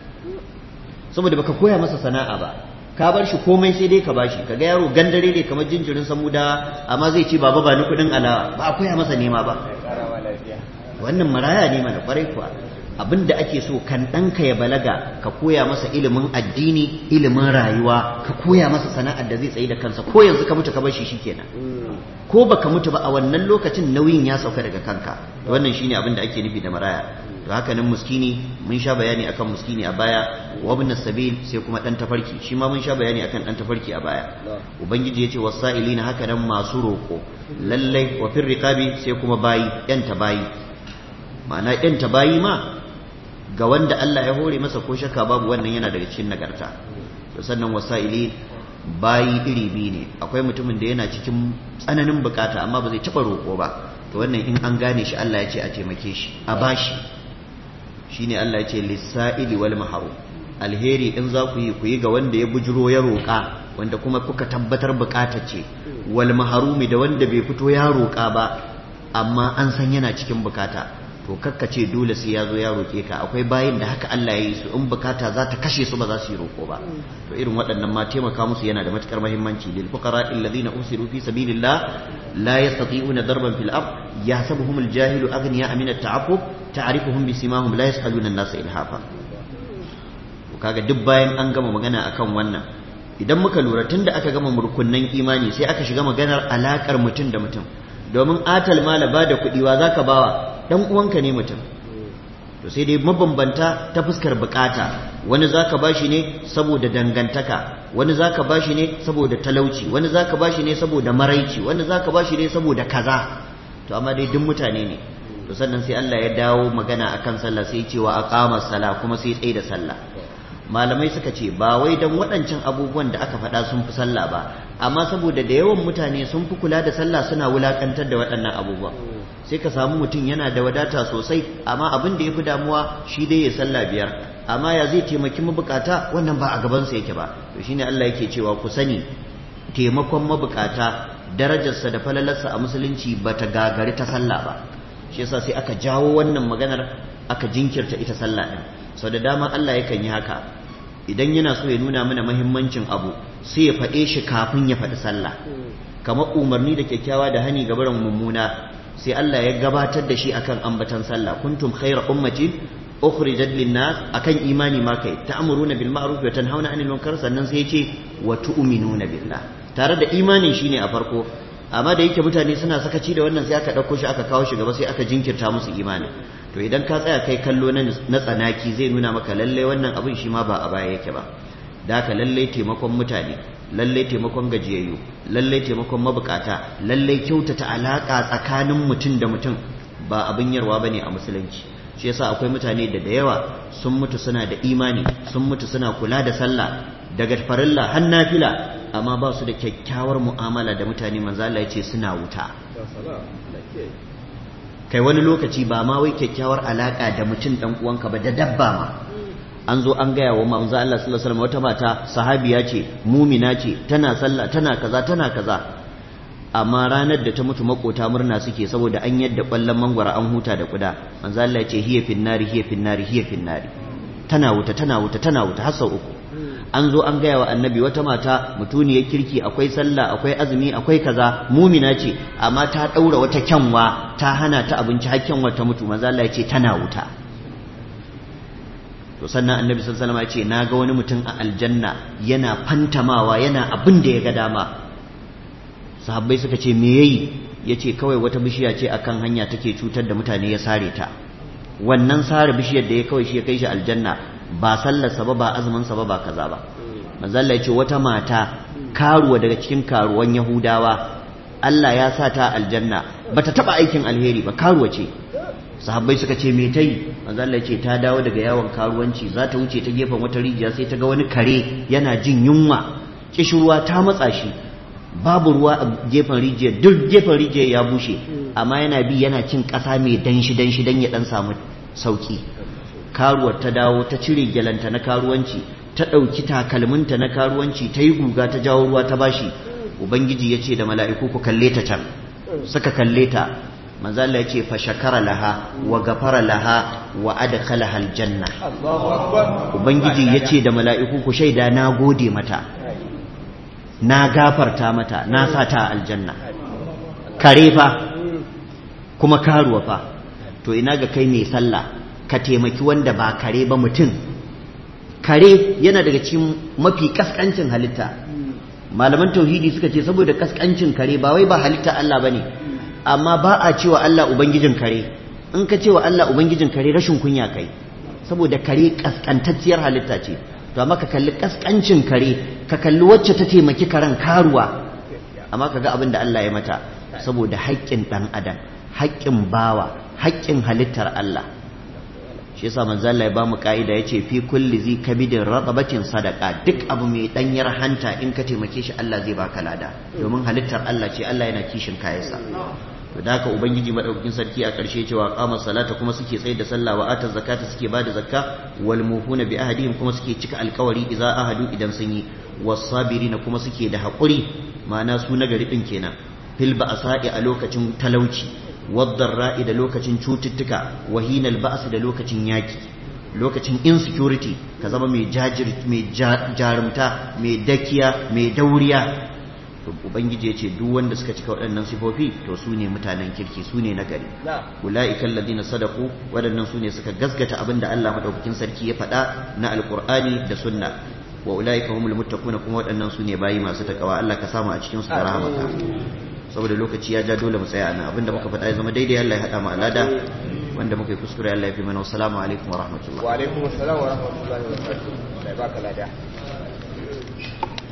saboda baka koya masa sana'a ba ka bar shi komai sai dai ka bashi kaga yaro gandare ne kamar jinjirin samuda amma zai ce baba ba ni kuɗin alawa ba a koya masa nema ba wannan maraya ne mana kwarai kuwa abin da ake so kan ɗanka ya balaga ka koya masa ilimin addini ilimin rayuwa ka koya masa sana'ar da zai tsaye da kansa ko yanzu ka mutu ka bar shi shikenan ko baka mutu ba a wannan lokacin nauyin ya sauka daga kanka wannan shine abin da ake nufi da maraya to haka nan muskini mun sha bayani akan muskini a baya wa ibn sabil sai kuma dan tafarki shi ma mun sha bayani akan dan tafarki a baya ubangiji yace wasailina haka nan masu roko lallai wa fir riqabi sai kuma bayi yan bayi ma'ana yan bayi ma ga wanda Allah ya hore masa ko shakka babu wannan yana daga cikin nagarta to sannan wasaili bayi iri biyu ne akwai mutumin da yana cikin tsananin bukata amma ba zai taba roƙo ba to wannan in an gane shi Allah ya ce a taimake shi a bashi shine Allah ya ce lisa'ili wal maharu alheri in za ku yi ku yi ga wanda ya bujiro ya roƙa wanda kuma kuka tabbatar bukata ce wal maharumi da wanda bai fito ya roƙa ba amma an san yana cikin bukata to kakka ce dole sai ya zo ya roƙe ka akwai bayin da haka Allah ya yi su in bukata za ta kashe su ba za su yi roƙo ba to irin waɗannan ma taimaka musu yana da matukar muhimmanci lil fuqara alladhina usiru fi sabilillah la yastati'una darban fil ard yahsabuhum al jahilu aghniya min at ta'affuf ta'rifuhum bi simahum la yas'aluna an-nasa ilhafa to kaga duk bayan an gama magana akan wannan idan muka lura tunda aka gama murkunnan imani sai aka shiga maganar alakar mutum da mutum domin atal mala ba da kuɗi wa zaka bawa dan uwanka ne mutum to sai dai mabambanta ta fuskar bukata wani zaka bashi ne saboda dangantaka wani zaka bashi ne saboda talauci wani zaka bashi ne saboda maraici wani zaka bashi ne saboda kaza to amma dai duk mutane ne to sannan sai Allah ya dawo magana akan sallah sai cewa aqama sala kuma sai tsaye da sallah malamai suka ce ba wai dan waɗancan abubuwan da aka faɗa sun fi sallah ba amma saboda da yawan mutane sun fi kula da sallah suna wulakantar da waɗannan abubuwa sai ka samu mutum yana da wadata sosai amma abin da ya fi damuwa shi dai ya sallah biyar amma ya zai taimaki mabukata wannan ba a gabansa yake ba to shine Allah yake cewa ku sani taimakon mabukata darajarsa da falalarsa a musulunci bata gagari ta sallah ba shi yasa sai aka jawo wannan maganar aka jinkirta ita sallah din sau da dama Allah yakan yi haka idan yana so ya nuna mana mahimmancin abu sai ya faɗe shi kafin ya faɗi sallah kamar umarni da kyakkyawa da hani ga barin mummuna sai Allah ya gabatar da shi akan ambatan sallah kuntum khayra ummatin ukhrijat lin-nas akan imani ma kai ta'muruna bil ma'ruf wa tanhauna 'anil munkar sannan sai ya ce wa tu'minuna billah tare da imanin shine a farko amma da yake mutane suna sakaci da wannan sai aka ɗauko shi aka kawo shi gaba sai aka jinkirta musu imani to idan ka tsaya kai kallo na tsanaki zai nuna maka lalle wannan abin shi ma ba a baya yake ba da haka lalle taimakon mutane lalle taimakon gajiyayyu lalle taimakon mabukata lalle kyautata alaka tsakanin mutum da mutum ba abin yarwa bane a musulunci shi yasa akwai mutane da da yawa sun mutu suna da imani sun mutu suna kula da sallah daga farilla har nafila amma ba su da kyakkyawar mu'amala da mutane manzo Allah ya ce suna wuta kai wani lokaci ba ma wai kyakkyawar alaka da mutum dan uwanka ba da dabba ma an zo an gaya wa manzo Allah sallallahu alaihi wasallam wata mata sahabiya ce mumina ce tana sallah tana kaza tana kaza amma ranar da ta mutu makota murna suke saboda an yadda kwallon mangwara an huta da kuda manzo Allah ya ce hiya finnari hiya finnari hiya finnari tana wuta tana wuta tana wuta har sau uku an zo an gaya wa annabi wata mata mutuniyar kirki akwai sallah akwai azumi akwai kaza mumina ce amma ta daura wata kyanwa ta hana ta abinci har kyanwa ta mutu manzo Allah ya ce tana wuta to sannan annabi sallallahu alaihi wasallam ya ce naga wani mutum a aljanna yana fantamawa yana abin da ya ga dama sahabbai suka ce me yayi yace kawai wata bishiya ce akan hanya take cutar da mutane ya sare ta wannan sare bishiyar da ya kawai shi ya kai shi aljanna ba sallarsa ba ba azuminsa ba ba kaza ba manzalla ya ce wata mata karuwa daga cikin karuwan yahudawa Allah ya sa ta aljanna bata taba aikin alheri ba karuwa ce sahabbai suka ce me tai manzalla ya ce ta dawo daga yawon karuwanci za ta wuce ta gefen wata rijiya sai ta ga wani kare yana jin yunwa kishirwa ta matsa shi babu ruwa a gefen rijiyar duk gefen rijiyar ya bushe amma yana bi yana cin ƙasa mai danshi danshi dan ya dan samu sauki karuwar ta dawo ta cire gyalanta na karuwanci ta ɗauki takalminta na karuwanci ta yi guga ta jawo ruwa ta bashi ubangiji ya ce da mala'iku ku kalle ta can suka kalle ta manzala ya ce fa shakara laha wa gafara laha wa adkhalaha aljanna ubangiji ya ce da mala'iku ku shaida na gode mata na gafarta mata na sa ta aljanna kare fa kuma karuwa fa to ina ga kai mai sallah ka taimaki wanda ba kare ba mutum kare yana daga cikin mafi kaskancin halitta malaman tauhidi suka ce saboda kaskancin kare ba wai ba halitta Allah bane amma ba a cewa Allah ubangijin kare in ka cewa Allah ubangijin kare rashin kunya kai saboda kare kaskantacciyar halitta ce to amma ka kalli kaskancin kare ka kalli wacce ta taimaki karen karuwa amma ka ga abin da Allah ya mata saboda haƙƙin ɗan adam haƙƙin bawa haƙƙin halittar Allah shi yasa manzo Allah ya ba mu ka'ida yace fi kulli zi kabidin raqabatin sadaqa duk abu mai danyar hanta in ka taimake shi Allah zai baka lada domin halittar Allah ce Allah yana kishin kayansa to da haka ubangiji madaukakin sarki a ƙarshe cewa qama salata kuma suke tsaye da sallah wa ata zakata suke bada zakka wal muhuna bi ahadihim kuma suke cika alƙawari idza ahadu idan sun yi was-sabirina kuma suke da haƙuri ma'ana su nagari din kenan fil ba'sa'i a lokacin talauci wadda da lokacin cututtuka wahinal ba'as da lokacin yaki lokacin insecurity ka zama mai jajir mai jarumta mai dakiya mai dauriya ubangiji ya ce duk wanda suka cika waɗannan sifofi to su ne mutanen kirki su ne na gari ula'ikan ladina sadaku waɗannan su ne suka gasgata abin da Allah maɗaukakin sarki ya faɗa na alƙur'ani da sunna wa ula'ika humul muttaquna kuma waɗannan su ne bayi masu takawa Allah ka samu a cikin su da rahamaka saboda lokaci ya ja dole mu tsaya nan abinda muka faɗa ya zama daidai Allah ya haɗa mu alada wanda muka yi kuskure Allah ya fi mana wassalamu alaikum wa rahmatullah wa alaikum assalam wa rahmatullahi wa barakatuh Allah ya baka lada